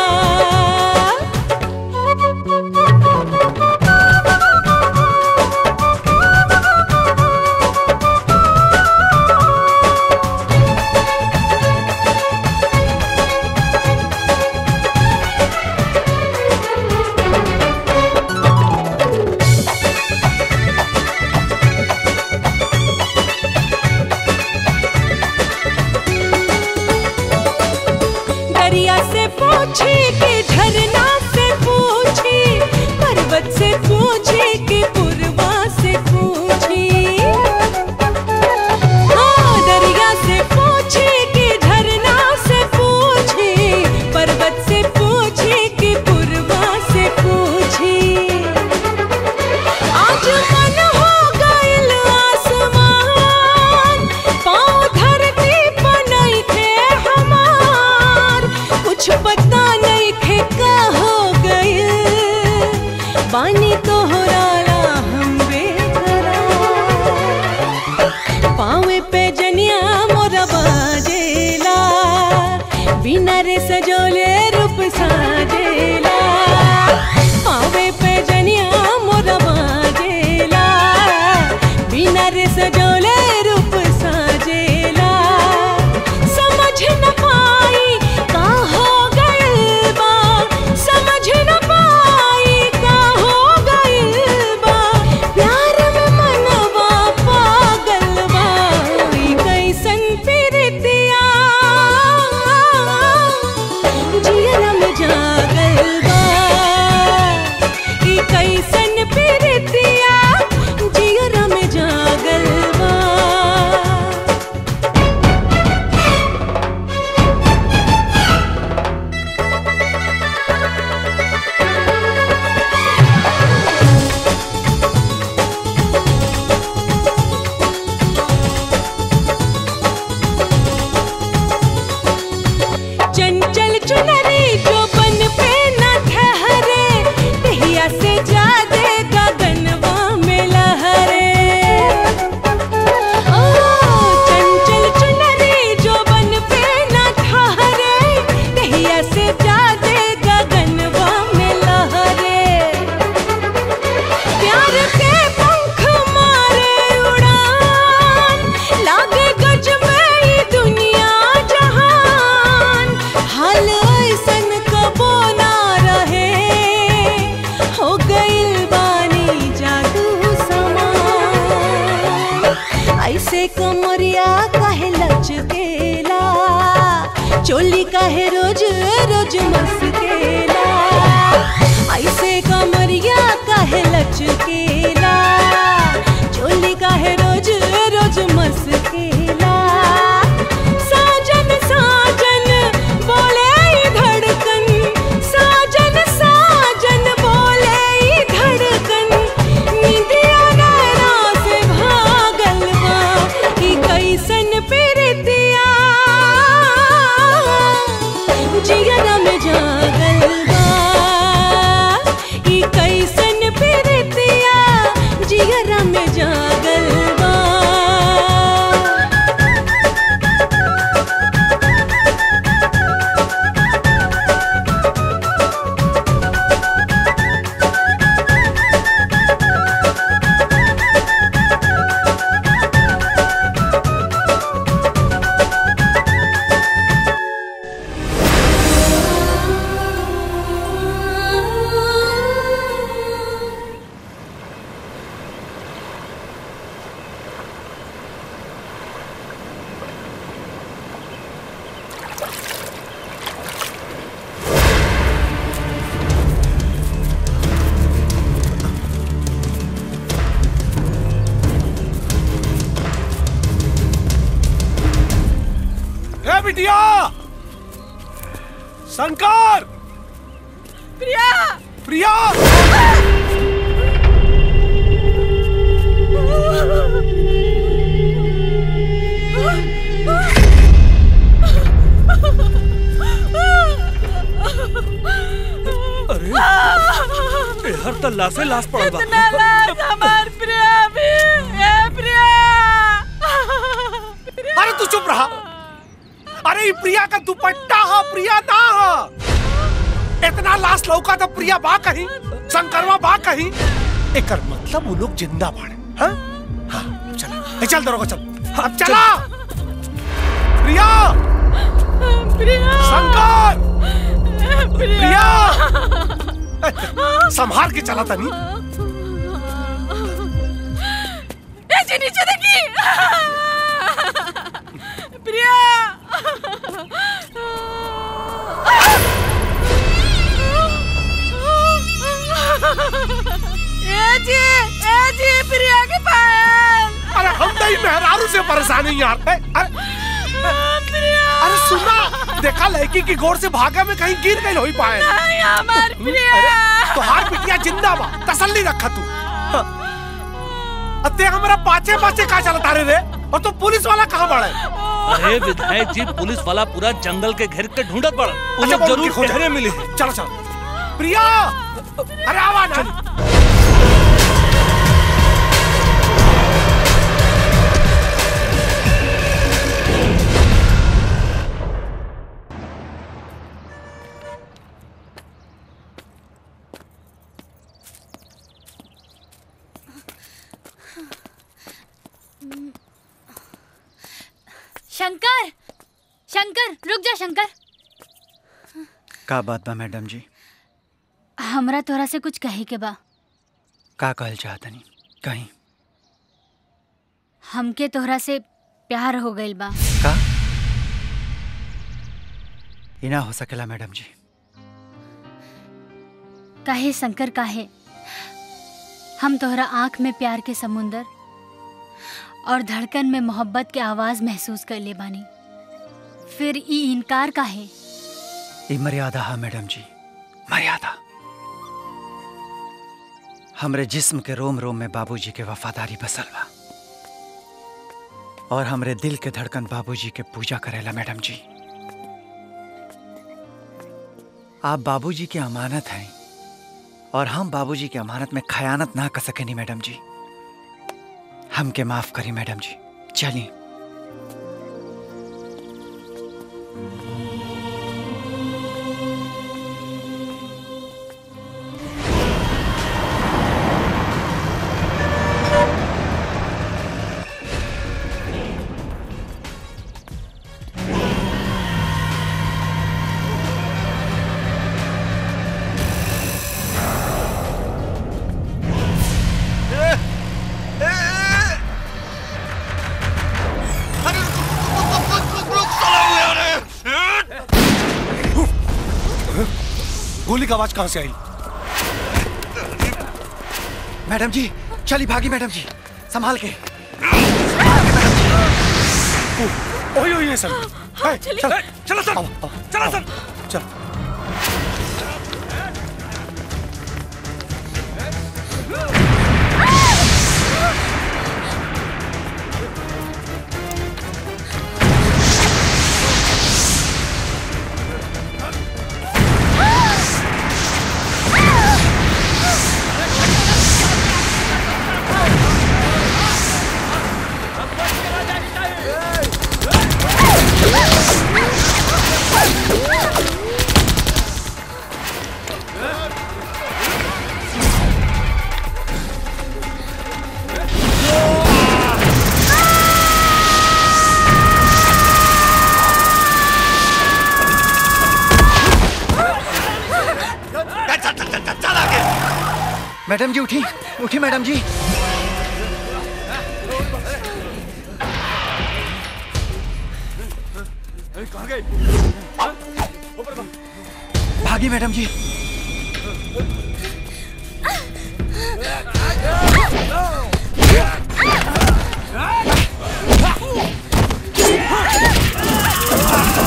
दरिया से पूछी कि झरना से पूछी पर्वत से पूछी कि पूर्वा से पूछी हाँ, दरिया से पूछी कि झरना से पूछी पर्वत से पूछी कि पूर्वा से पूछी आज मन हो गइल आसमान पाँव धरती पर नइखे हमार कुछ पता नइखे का हो गइल बानी तोहराला हम बेकरार पाँवे पे जनिया मोरा बाजेला बिना रे सजोले रूप साजेला पाँवे पे जनिया मोरा बाजेला बिना रे सजोले रूप साजेला समझ न पाई का हो गइल बा समझ न पाई का हो गइल बा प्यार में मनवा पागल बा ई कैसन प्रीतिया जियरा में जागल बा ई कैसन प्रीतिया जियरा में जागल बा चंचल चुनरी जो बन पे न ठहरे दहिया से जादे गगनवा में लहरे ओ चंचल चुनरी जो बन पे न ठहरे दहिया से जादे गगनवा में लहरे प्यार के पंख मारे उड़ान लागे गज में ई दुनिया जहान हाल ऐसन कबो ना रहे हो गइल बानी जादू समान ऐसे कमरिया काहे लचकेला चोली काहे रोज रोज मस्केला ऐसे कमरिया काहे लचकेला चोली काहे रोज रोज मस्केला साजन साजन बोले ई धड़कन साजन साजन बोले ई धड़कन निंदिया नैना से भागल बा ई कैसन प्रीतिया जियरा में जागल बा ई कैसन प्रीतिया बिटिया शंकर प्रिया प्रिया अरे ए, हर तो लाशे लाश पड़ल बा इतना लाश हमार प्रिया भी ए प्रिया अरे तू चुप रहा अरे ई प्रिया का दुपट्टा हा प्रिया ना हा इतना लाश लौका तो प्रिया बा कहीं शंकरवा बा कहीं एकर मतलब वो लोग जिंदा बाड़े हाँ हाँ चला ए, चल दरोगा चल अब चला प्रिया प्रिया शंकर प्रिया संभाल के चला तनी ए जी नीचे देखी प्रिया ए जी ए जी प्रिया के पायल अरे हम नहीं मेहरारू से परेशान है यार ए, अरे अरे सुना देखा लड़की की गोर से भागा में कहीं गिर गई होई पाए नहीं हमार प्रिया अरे तो हार पिटिया जिंदा बा तसल्ली रखा तू हाँ। अते हमारा पाचे पाचे का चलता रे रे और तो पुलिस वाला कहाँ बड़ा है अरे विधायक जी पुलिस वाला पूरा जंगल के घेर के ढूंढत पड़ा वो अच्छा, लोग वो जरूर उनकी खोज है। गहरे मिले चलो चलो प्रिया अरे आवा ना शंकर शंकर रुक जा शंकर का बात बा मैडम जी हमरा तोरा से कुछ कहे के बा का कहल चाहतनी कहीं हमके तोहरा से प्यार हो गइल बा का ई ना हो सकेला मैडम जी काहे शंकर काहे हम तोहरा आंख में प्यार के समुंदर और धड़कन में मोहब्बत के आवाज महसूस कर ले बानी फिर ई इनकार काहे ई मर्यादा है मैडम जी मर्यादा हमरे जिस्म के रोम रोम में बाबूजी के वफादारी बसल बा और हमरे दिल के धड़कन बाबूजी के पूजा करेला मैडम जी आप बाबूजी की अमानत हैं और हम बाबूजी की अमानत में खयानत ना कर सकेनी मैडम जी हमके माफ करी मैडम जी चलिए गोली की आवाज कहाँ से आई मैडम जी चली भागी मैडम जी संभाल के ओए ओए ये सब है, चलिए। चल चलो सर चलो सर चल मैडम जी उठी उठी मैडम जी भागी मैडम जी Ah!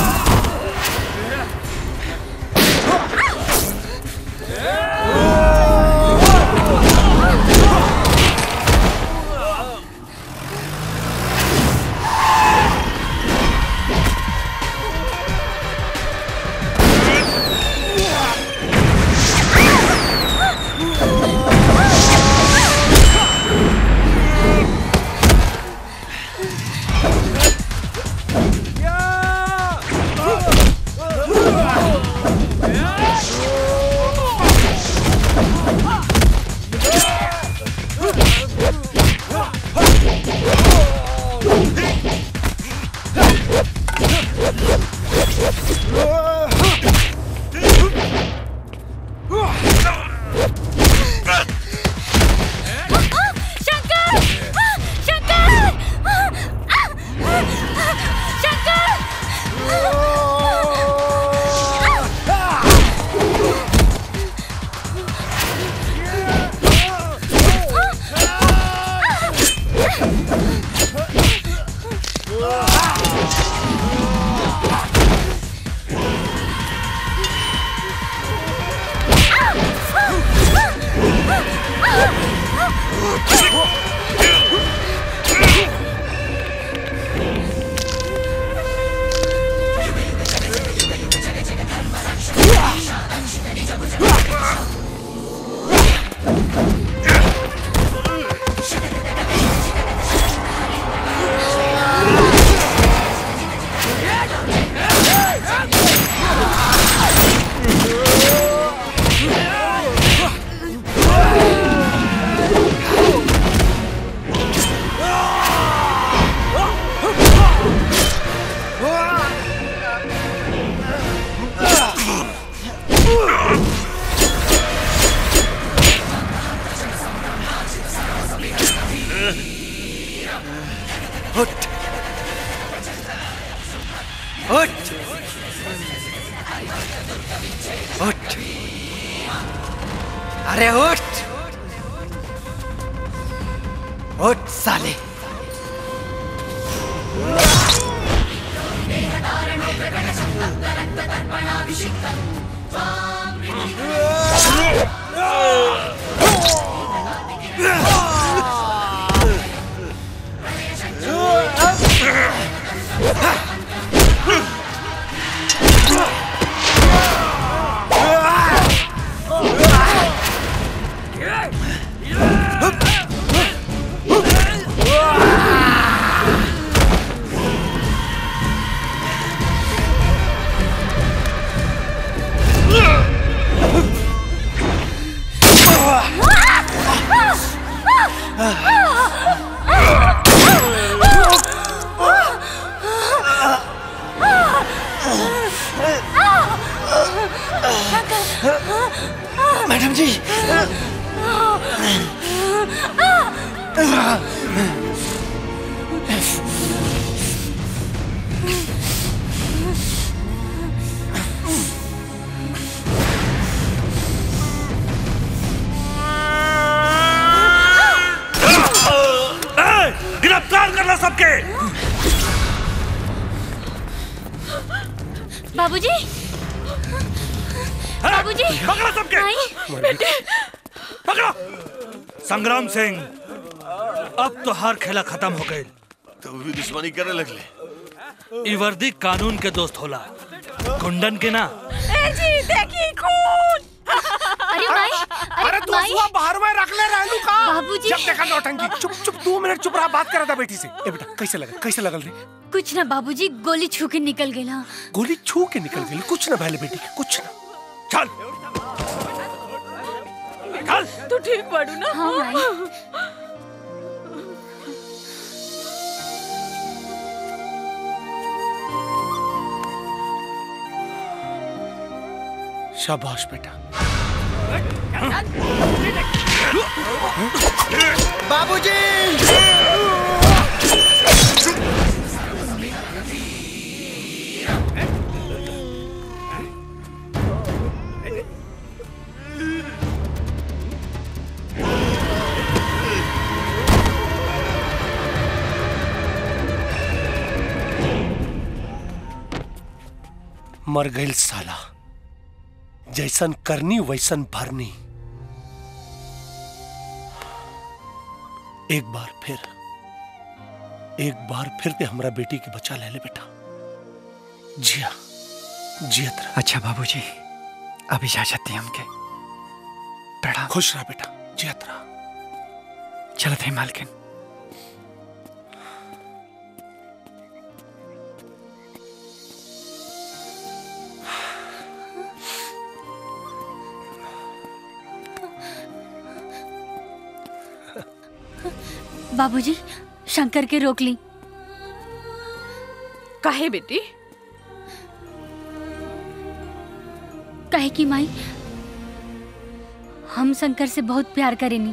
उठ उठ अरे उठ उठ साले मैडम जी ए, गिरफ्तार करना सबके बाबूजी बाबूजी पकड़ो सबके बेटे पकड़ो संग्राम सिंह अब तो हर खेला खत्म हो गई तो भी दुश्मनी करे लगले ई वर्दी कानून के दोस्त होला गुंडन के ना ए जी देखी खून अरे माई अरे तू हुआ बाहर में रख ले रहलू का बाबूजी। जब देखा नौटंकी चुप चुप दो मिनट चुप रहा बात करा था बेटी से ए बेटा कैसे लगा कैसे लगल रे कुछ ना बाबूजी गोली छू के निकल गई हाँ गोली छू के निकल गई कुछ ना भले बेटी के कुछ ना चल चल तू ठीक पड़ू ना हाँ माई शाबाश बेटा बाबूजी मर गई साला जैसन करनी वैसन भरनी एक बार फिर एक बार फिर ते हमरा बेटी के बचा ले ले बेटा जिया जियत रह अच्छा बाबूजी अब इजाजत दी हमके प्रणाम खुश रह बेटा जियत रह चलत है मालकिन बाबूजी शंकर के रोक ली काहे बेटी कहे कि माई हम शंकर से बहुत प्यार करेनी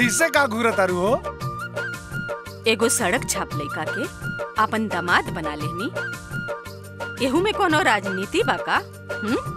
ऐसे का घूरत तारू हो एगो सड़क छाप लइका के अपन दामाद बना लेनी एहू में कोनो राजनीति बा का हम्म?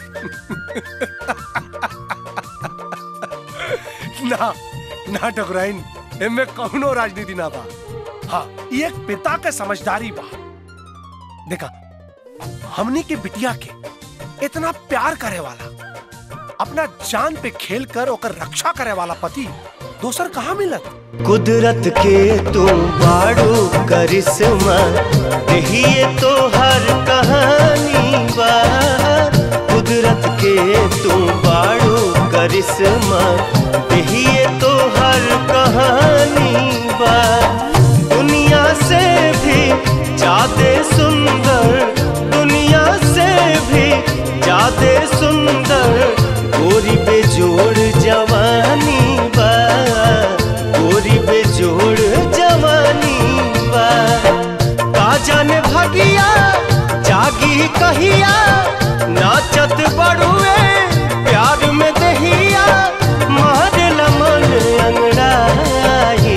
ना ना टकराइन एमे कौनो राजनीति ना बा हाँ ये एक पिता के समझदारी बा देखा हमनी के बिटिया के इतना प्यार करे वाला अपना जान पे खेल कर ओकर रक्षा करे वाला पति दोसर कहाँ मिलत कुदरत के तू बाड़ू करिश्मा यही तो हर कहानी बा कुदरत के तू बाड़ू करिश्मा यही तो हर कहानी बा दुनिया से भी ज्यादा सुंदर दुनिया से भी ज्यादा सुंदर गोरी बेजोड़ जवानी बा गोरी बेजोड़ जवानी बा का जाने भगिया जागी कहिया नाचत बड़ुए प्यार में दहिया मारेला मन अंगड़ाई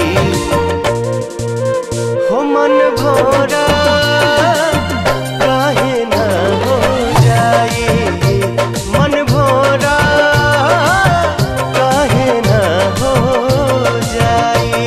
हो मन भोरा काहे ना हो जाई मन भोरा काहे ना हो जाई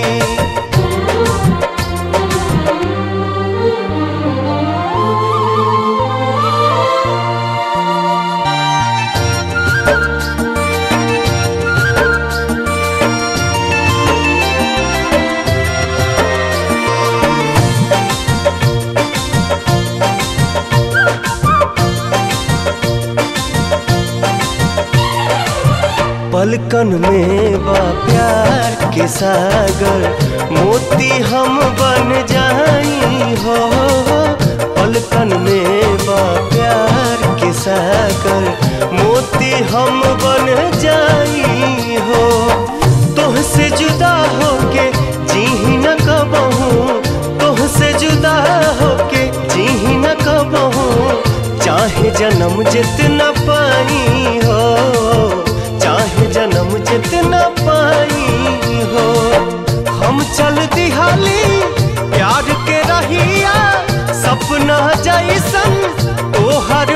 पलकन में बा प्यार के सागर मोती हम बन जाई हो पलकन में बा प्यार के सागर मोती हम बन जाई हो तोहसे जुदा होके जी न कबहू तोहसे जुदा होके जी न कबहू चाहे जन्म जितना पाई हो चाहे जन्म जितना पाई हो हम चल दिहाली प्यार के रहिया सपना जैसन तोहर